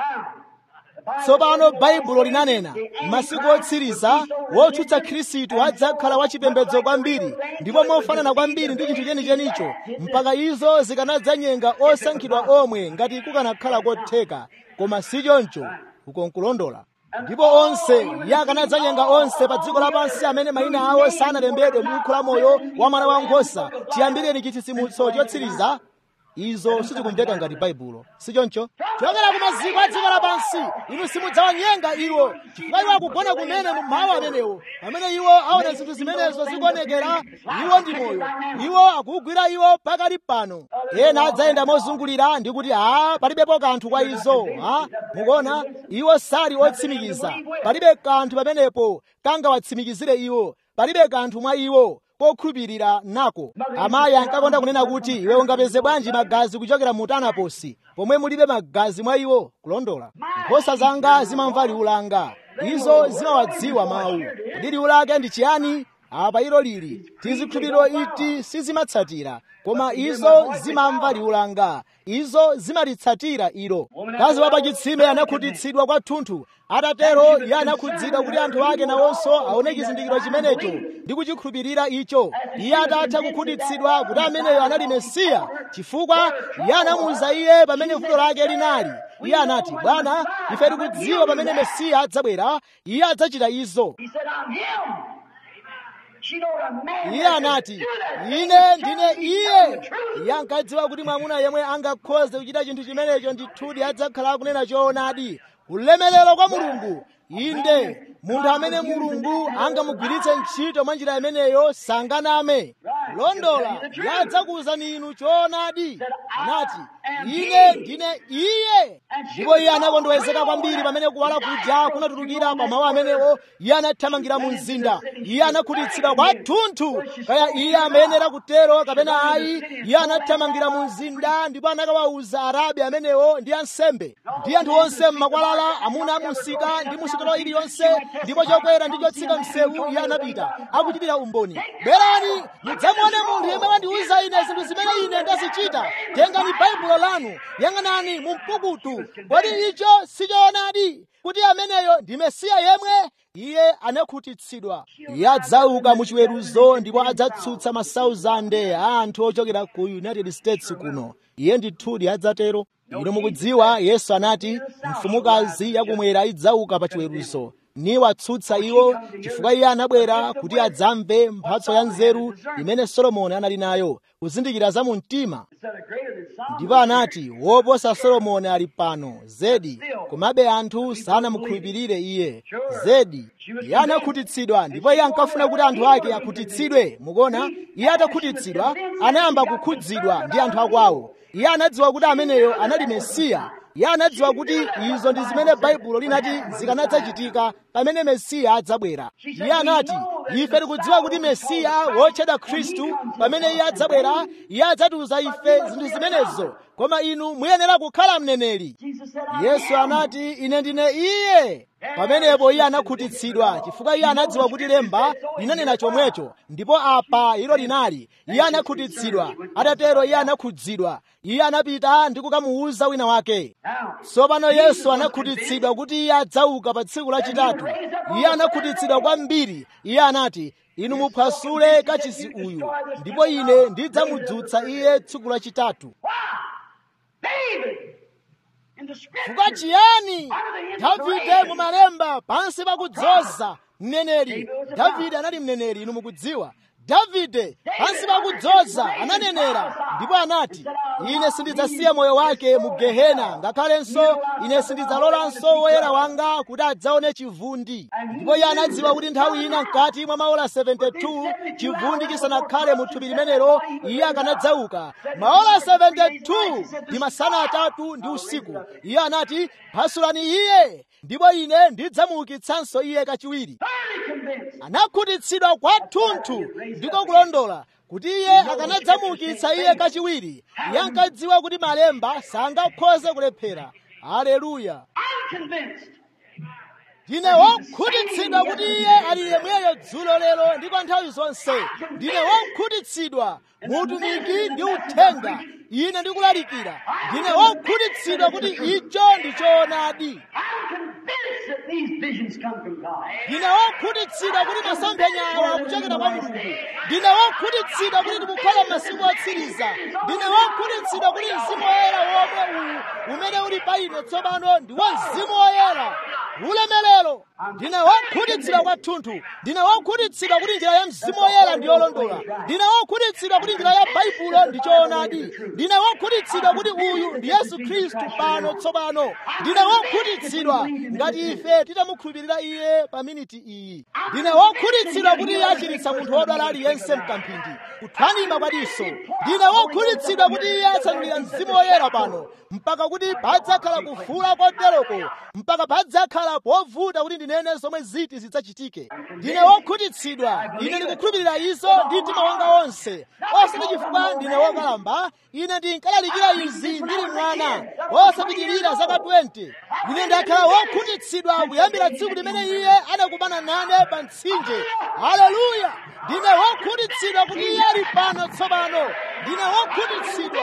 tsopano baibulo linanena masiku otsiriza wotsutsa khristu adzakhala wachipembedzo kwambiri ndipo mofanana kwambiri ndi chinthu chenichenicho mpaka izo zikanadzanyenga osankhidwa omwe ngati kukanakhala kotheka koma si choncho uko nkulondola ndipo onse iye akanadzanyenga onse pa dziko lapansi amene mayina awo sanalembedwe m'buku la moyo wa mwana wankhosa chiyambireni chitsitsimutso chotsiriza izo sizikumveka ngati baibulo sichoncho chokera ku maziko a dziko lapansi inu simudzawanyenga iwo chifukwa iwo akugona kumene mu mawu amenewo pamene iwo aona zinthu zimenezo zikuonekera iwo ndi moyo iwo akugwira iwo pakali pano ena adzayenda mozungulira ndi kuti a palibepo kanthu kwa izo a mukuona iwo sali otsimikiza palibe kanthu pamenepo kangawatsimikizire iwo palibe kanthu mwa iwo kokhulupirira nako amayi ankakonda kunena kuti iwe ungapeze bwanji magazi kuchokera mu tanaposi pomwe mulibe magazi mwa iwo kulondola nkhosa zanga zimamva liwu langa izo zimawadziwa mawu kodi liwu lake ndi chiyani apa ilo lili tizikhulupiriro iti sizimatsatira koma izo zimamva liwu langa izo zimalitsatira ilo mkazi wa pachitsime anakhutitsidwa kwathunthu atatero iye anakhudzidwa kuti anthu ake nawonso aone chizindikiro chimenecho ndi kuchikhulupirira icho iye atatha kukhutitsidwa kuti ameneyo anali mesiya chifukwa iye anamuwuza iye pamene vuto lake linali iye anati bwana ife tikudziwa pamene mesiya adzabwera iye adzachita izo He said, I'm him. She know a man iye that can anati do that. ine ndine He's telling iye the truth. iye ankadziwa kuti mwamuna yemwe angakhoze kuchita chinthu chimenecho ndithudi adzakhala akunena choonadi ulemelero kwa mulungu inde munthu amene mulungu angamugwiritse ntchito mwa njira imeneyo sanganame londola yadzakuwuzani inu choonadi anati ine ndine iye ndipo iye anakondwezeka kwambiri pamene kuwala kuja kunatulukira pa mawu amenewo iye anathamangira mu mzinda iye anakhutitsidwa kwathunthu kaya iye amayenera kutero kapena ayi iye anathamangira mu mzinda ndipo anakawawuza arabi amenewo ndi ansembe ndi anthu onse m'makwalala amuna amusika ndi musitolo iliyonse ndipo chokwera ndi chotsika msewu iye anapita akuchitira umboni bwerani mudzamuone munthu yemwe wandiwuza ine zinthu zimene ine ndazichita tengani baibulo lanu yang'anani mu mpukutu kodi icho sichoonadi kuti ameneyo ndi mesiya yemwe iye anakhutitsidwa iye adzauka mu chiweruzo ndipo adzatsutsa masauzande a anthu ochokera ku united states kuno iye ndithudi adzatero ino mukudziwa yesu anati mfumukazi yakumwera idzauka pa chiweruzo niwatsutsa iwo chifukwa iye anabwera kuti adzamve mphatso ya nzeru imene solomoni anali nayo kuzindikira za mu mtima ndipo anati woposa solomoni ali pano zedi komabe anthu sanamukhulupirire iye zedi iye anakhutitsidwa ndipo iye ankafuna kuti anthu ake akhutitsidwe mukuona iye atakhutitsidwa anayamba kukhudzidwa ndi anthu akwawo iye anadziwa kuti ameneyo anali mesiya iye anadziwa kuti izo ndi zimene baibulo linati zikanadzachitika pamene mesiya adzabwera iye anati ife tikudziwa kuti mesiya wotchedwa khristu pamene iye adzabwera iye adzatiuza ife zinthu zimenezo koma inu muyenera kukhala mneneri yesu anati ine ndine iye pamenepo iye anakhutitsidwa chifukwa iye anadziwa kuti lemba linanena chomwecho ndipo apa ilo linali iye anakhutitsidwa atatero iye anakhudzidwa iye anapita ndi kukamuwuza wina wake tsopano yesu anakhutitsidwa kuti iye adzauka pa tsiku lachitatu iye anakhutitsidwa kwambiri iye anati inu muphwasule kachisi uyu ndipo ine ndidzamudzutsa iye tsiku lachitatu chifukwa chiyani davide mumalemba pansi pakudzoza mneneri davide anali mneneri inu mukudziwa davide pansi pakudzoza ananenera ndipo anati ine sindidzasiya moyo wake mu gehena ngakhalenso ine sindidzalolanso woyera wanga kuti adzaone chivundi ndipo iye anadziwa kuti nthawi ina mkati mwa maola 72 chivundi chisanakhale mu thupi limenelo iye akanadzauka maola 72 ndi masana atatu ndi usiku iye anati phasulani iye ndipo ine ndidzamuukitsanso iye kachiwiri anakhutitsidwa kwathunthu ndiko kulondola kuti iye akanadzamuukitsa iye kachiwiri iye ankadziwa kuti malemba sangakhoze kulephera haleluya ndine wokhutitsidwa kuti iye ali yemweyo dzulo lero ndi kwa nthawi zonse ndine wokhutitsidwa muutumiki ndi uthenga ine ndikulalikira ndine wokhutitsidwa kuti icho ndi choonadi ndine wokhutitsidwa kuti masomphenya awa akuchokera kwa mulungu ndine wokhutitsidwa kuti ndikukhala m'masiku otsiriza ndine wokhutitsidwa kuti mzimu woyera womwe uwu umene uli pa ine tsopano ndi wa mzimu woyera ulemelero ndine wokhutitsidwa kwathunthu ndine wokhutitsidwa kuti njira ya mzimu woyera ndi yolondola ndine wokhutitsidwa kuti njira ya baibulo ndi choonadi ndine wokhutitsidwa kuti uyu ndi yesu khristu pano tsopano ndine wokhutitsidwa ngati ife titamukhulupirira iye pa miniti iyi ndine wokhutitsidwa kuti iye achiritsa munthu wodwala aliyense mkamphindi kuthwanima kwadiso ndine wokhutitsidwa kuti iye atsanulira mzimu woyera pano mpaka kuti padzakhala kufuula koteroko mpaka padzakhala povuta kuti ndinene zomwe ziti zidzachitike ndine wokhutitsidwa ine ndikukhulupirira izo ndi mtima wanga wonse osati chifukwa ndine wokalamba ine ndinkalalikira izi ndili mwana wosapitirira zaka 20 ine ndakhala wokhutitsidwa kuyambira tsiku limene iye anakumana nane pa mtsinje haleluya ndine wokhutitsidwa kuti iye ali pano tsopano ndine wokhutitsidwa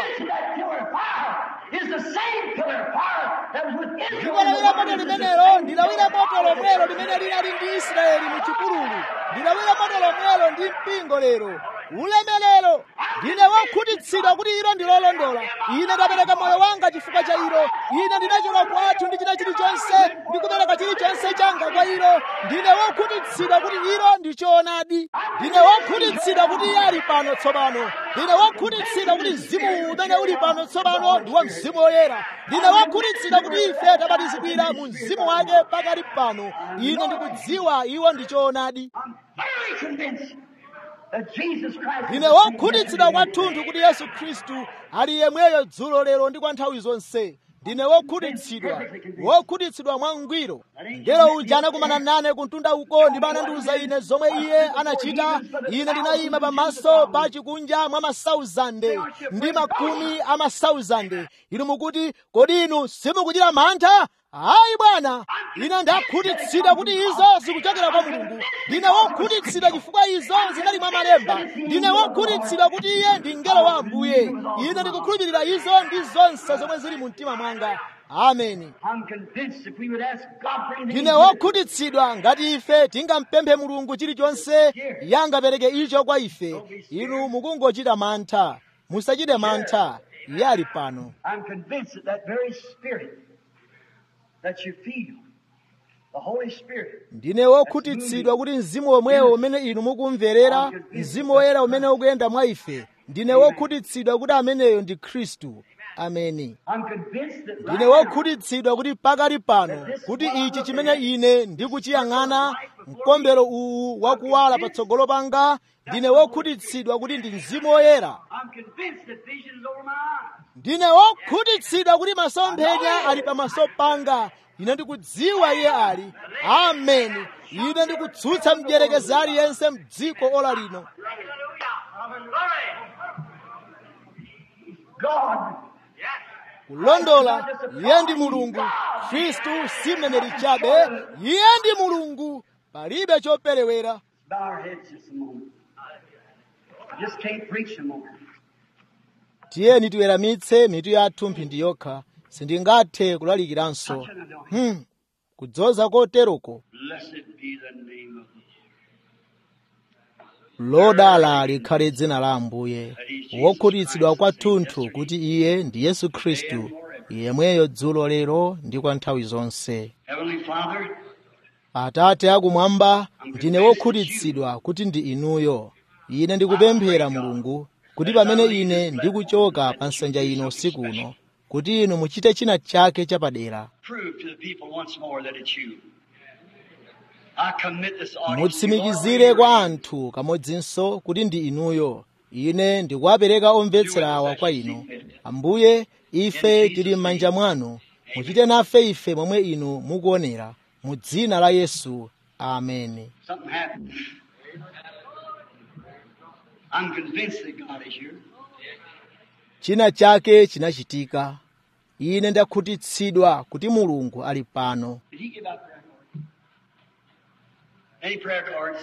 ndilawira moto limenelo ndilawira moto lomwelo limene linali ndi israeli mu chipululu ndilawira moto lomwelo ndi mpingo lero ulemelero ndine wokhutitsidwa kuti ilo ndilolondola ine ndapereka moyo wanga chifukwa cha ilo ine ndinachoka kwathu ndi china chilichonse ndikupereka chilichonse changa kwa ilo ndine wokhutitsidwa kuti ilo ndi choonadi ndine wokhutitsidwa kuti iye ali pano tsopano ndine wokhutitsidwa kuti mzimu umene uli pano tsopano ndi wa mzimu woyera ndine wokhutitsidwa kuti ife tabatizidwira mu mzimu wake pakali pano ine ndikudziwa iwo ndi choonadi that Jesus Christ is ndine the same wokhutitsidwa yesterday, kwathunthu kuti yesu khristu ali yemweyo dzulo lero ndi kwa nthawi zonse ndine wokhutitsidwa wokhutitsidwa mwangwiro ngelo uja anakumana nane kuntunda uko ndipo anandiwuza ine zomwe iye anachita ine ndinayima pamaso pa chikunja mwa masauzande ndi makumi a masauzande inu mukuti kodi inu simukuchita mantha hayi bwana ine ndakhutitsidwa kuti izo zikuchokera kwa mulungu ndine wokhutitsidwa chifukwa izo zinali mwa malemba ndine wokhutitsidwa kuti iye ndi mngelo wa ambuye ine ndikukhulupirira izo ndi zonse zomwe zili mu mtima mwanga ameni I'm convinced if we would ask God for anything, ndine wokhutitsidwa ngati ife tingampemphe mulungu chilichonse yangapereke icho kwa ife inu mukungochita mantha musachite mantha iye ali pano I'm convinced that that very Spirit that you feel, the Holy Spirit, ndine wokhutitsidwa kuti mzimu womwewo umene inu mukumverera mzimu woyera umene ukuyenda mwa ife ndine wokhutitsidwa kuti ameneyo ndi khristu ameni I'm convinced that ndine right now, wokhutitsidwa kuti pakali pano kuti ichi chimene ine ndikuchiyang'ana mkombero uwu wakuwala patsogolo panga ndine wokhutitsidwa kuti ndi mzimu woyera I'm convinced that vision is over my eyes. ndine wokhutitsidwa kuti masomphenya ali pamaso panga ine ndikudziwa iye ali ameni ine ndikutsutsa mdierekezi aliyense mdziko ola lino God, kulondola iye ndi mulungu khristu si mneneri chabe iye ndi mulungu palibe choperewera bow our heads just a moment. I just can't preach a moment. tiyeni tiweramitse mitu yathu mphindi yokha sindingathe kulalikiranso hmm. kudzoza koteroko Blessed be the name of the lodala likhale dzina la ambuye wokhutitsidwa kwathunthu kuti iye ndi yesu khristu yemweyo dzulo lero ndi kwa nthawi zonse Heavenly Father. atate akumwamba ndine wokhutitsidwa kuti ndi inuyo ine ndikupemphera mulungu kuti pamene ine ndikuchoka pa nsanja ino usiku uno kuti inu muchite china chake chapadera Prove to the people once more that it's you. I commit this audience. mutsimikizire kwa anthu kamodzinso kuti ndi inuyo ine ndikuwapereka omvetsera awa kwa inu ambuye ife tili m'manja mwanu muchite nafe ife momwe inu mukuonera mu dzina la yesu ameni Something happened. I'm convinced that God is here. china chake chinachitika ine ndakhutitsidwa kuti mulungu ali pano Did he give out prayer cards? Any prayer cards?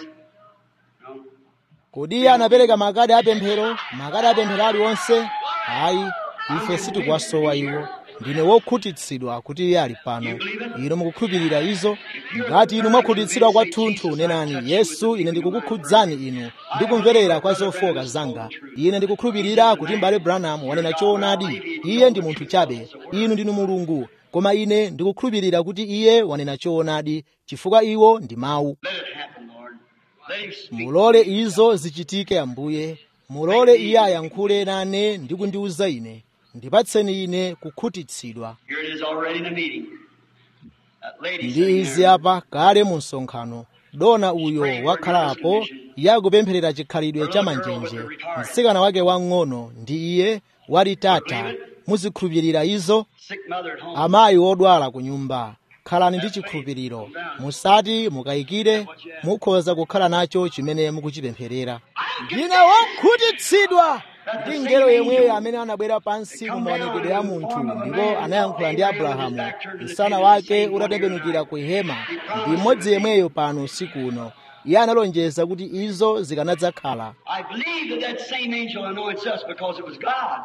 No. kodi iye anapereka makadi apemphero makadi apemphero aliwonse ayi ife sitikuwasowa iwo ndine wokhutitsidwa kuti iye ali pano inu mukukhulupirira izo ngati inu mwakhutitsidwa kwathunthu nenani yesu ine ndikukukhudzani inu ndikumverera kwa zofoka zanga ine ndikukhulupirira kuti m'bale branham wanena choonadi iye ndi munthu chabe inu ndinu mulungu koma ine ndikukhulupirira kuti iye wanena choonadi chifukwa iwo ndi mawu Let it happen, Lord. Let him speak. mulole izo zichitike ambuye mulole iye ayankhule nane ndi kundiwuza ine ndipatseni ine kukhutitsidwa Here it is already in the meeting. That lady ndi sitting izi there. apa kale mu msonkhano dona uyo wakhalapo yakupempherera chikhalidwe cha manjenje mtsikana wake wang'ono ndi iye walitata muzikhulupirira izo Sick mother at home. amayi odwala ku nyumba khalani ndi chikhulupiriro musati mukayikire mukhoza kukhala nacho chimene mukuchipempherera ndine wokhutitsidwa ndi ngelo yemweyo amene anabwera pansi mu maonekedwe a munthu ndipo anayankhula ndi abrahamu msana wake utatembenukira ku hema ndi mmodzi yemweyo pano usiku uno iye analonjeza kuti izo zikanadzakhala I believe that that same angel anoints us because it was God.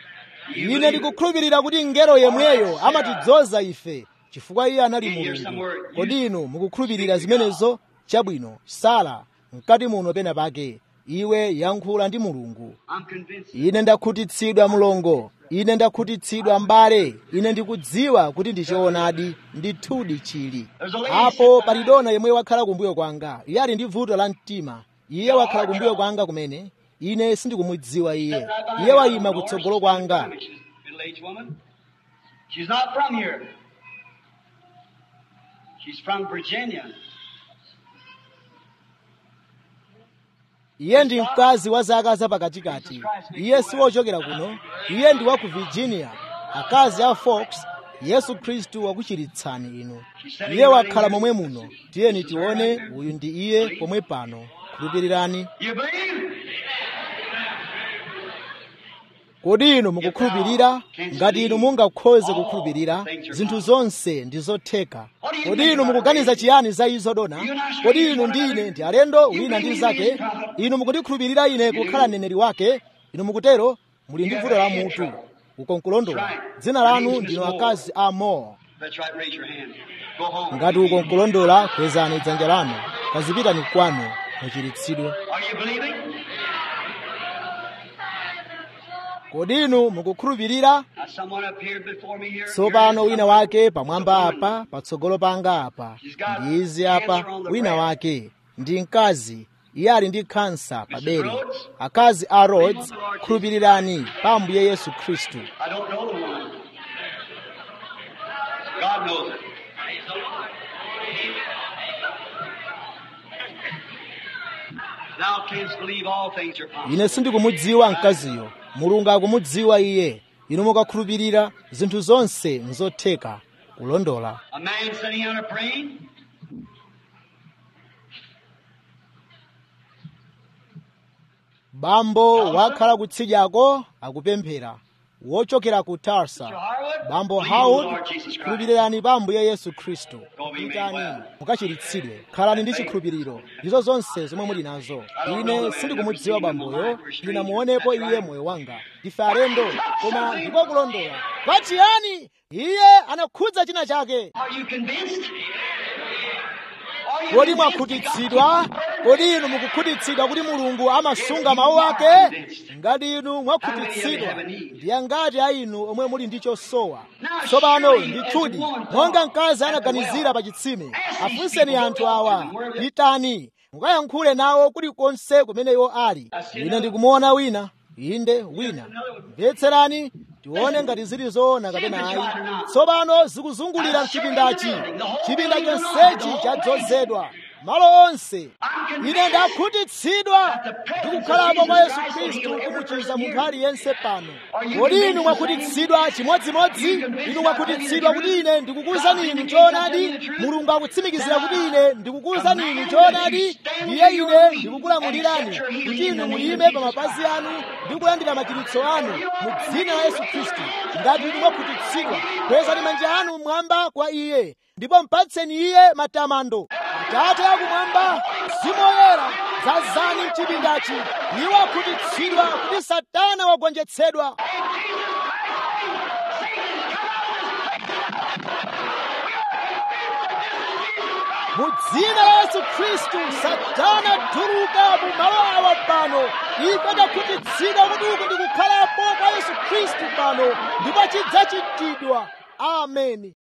You ine believe it? ndikukhulupirira kuti ngelo yemweyo amatidzoza ife chifukwa iye anali mulungu kodi inu mukukhulupirira zimenezo chabwino sala mkati muno pena pake iwe yankhula ndi mulungu I'm convinced. ine ndakhutitsidwa mlongo ine ndakhutitsidwa mbale ine ndikudziwa kuti ndi choonadi ndithudi chili apo pali dona yemwe wakhala kumbuyo kwanga iye ali ndi vuto la mtima iye wakhala kumbuyo kwanga kumene ine sindikumudziwa iye iye wayima kutsogolo kwanga She's a middle-aged woman. She's not from here. She's from Virginia. iye ndi mkazi wa zaka zapakatikati iye si wochokera kuno iye ndi wa ku virginia akazi a fox yesu khristu wakuchiritsani inu iye wakhala momwe muno tiyeni tione uyu ndi iye pomwe pano khulupirirani You believe? kodi inu mukukhulupirira ngati inu mungakhoze kukhulupirira zinthu zonse ndi zotheka kodi inu mukuganiza chiyani za izo dona kodi inu ndi ine ndi alendo wina ndi mnzake inu mukundikhulupirira ine kukhala mneneri wake inu mukutero muli ndi vuto la mutu ukonkulondola dzina lanu ndino akazi a moore That's right. Raise your hand. Go home. ngati ukonkulondola kwezani dzanja lanu kazipitani kwanu muchiritsidwe Are you believing? kodi inu mukukhulupirira Now, someone appeared before me here. tsopano wina wake pamwamba apa patsogolo panga apa ndi izi apa wina wake ndi mkazi iye ali ndi khansa pa bere akazi a rhodes khulupirirani pa ambuye yesu khristu I don't know the woman. God knows it. Thou canst believe all things are possible. ine sindikumudziwa mkaziyo mulungu akumudziwa iye inu mukakhulupirira zinthu zonse nzotheka kulondola A man sitting on a praying. bambo wakhala kutsidyako akupemphera wochokera ku tarsa Mr. Harwood. bambo believe in the howard Lord Jesus Christ. khulupirirani pa ambuye yesu khristu Go be made pitani well. mukachiritsidwe khalani ndi chikhulupiriro ndizo zonse zomwe muli nazo ine sindikumudziwa bamboyo ndinamuonepo iye moyo wanga ndife alendo koma ndipo kulondola pachiyani iye anakhudza china chake Are you convinced? Are you kodi convinced mwakhutitsidwa kodi inu mukukhutitsidwa kuti mulungu amasunga mawu ake ngati inu mwakhutitsidwa ndiye ngati a inu omwe muli ndi chosowa tsopano ndithudi monga mkazi anaganizira pa chitsime afunseni anthu awa pitani mukayankhule nawo kulikonse kumene iwo ali ine ndikumuona wina inde wina mvetserani tione ngati zili zoona kapena ayi tsopano zikuzungulira mchipindachi chipinda chonsechi chadzozedwa malo onse ine ndakhutitsidwa ndikukhalapo kwa yesu khristu kumuchiza munthu aliyense pano kodi inu mwakhutitsidwa chimodzimodzi inu mwakhutitsidwa kuti ine ndikukuwuzani inu choonadi mulungu akutsimikizira kuti ine ndikukuwuzani inu choonadi ndiye ine ndikukulamulirani kuti inu muyime pa mapazi anu ndi kulandira machiritso anu mu dzina la yesu khristu ngati inu mwakhutitsidwa kwezani manja anu mmwamba kwa iye ndipo mpatseni iye matamando atate akumwamba mzimu woyera dzazani mchipindachi iwo akhutitsidwa kuti satana wagonjetsedwa mu dzina la yesu khristu satana tuluka mu malo awa pano ife takhutitsidwa kuti uku ndikukhalapo kwa yesu khristu pano ndipo chidzachitidwa ameni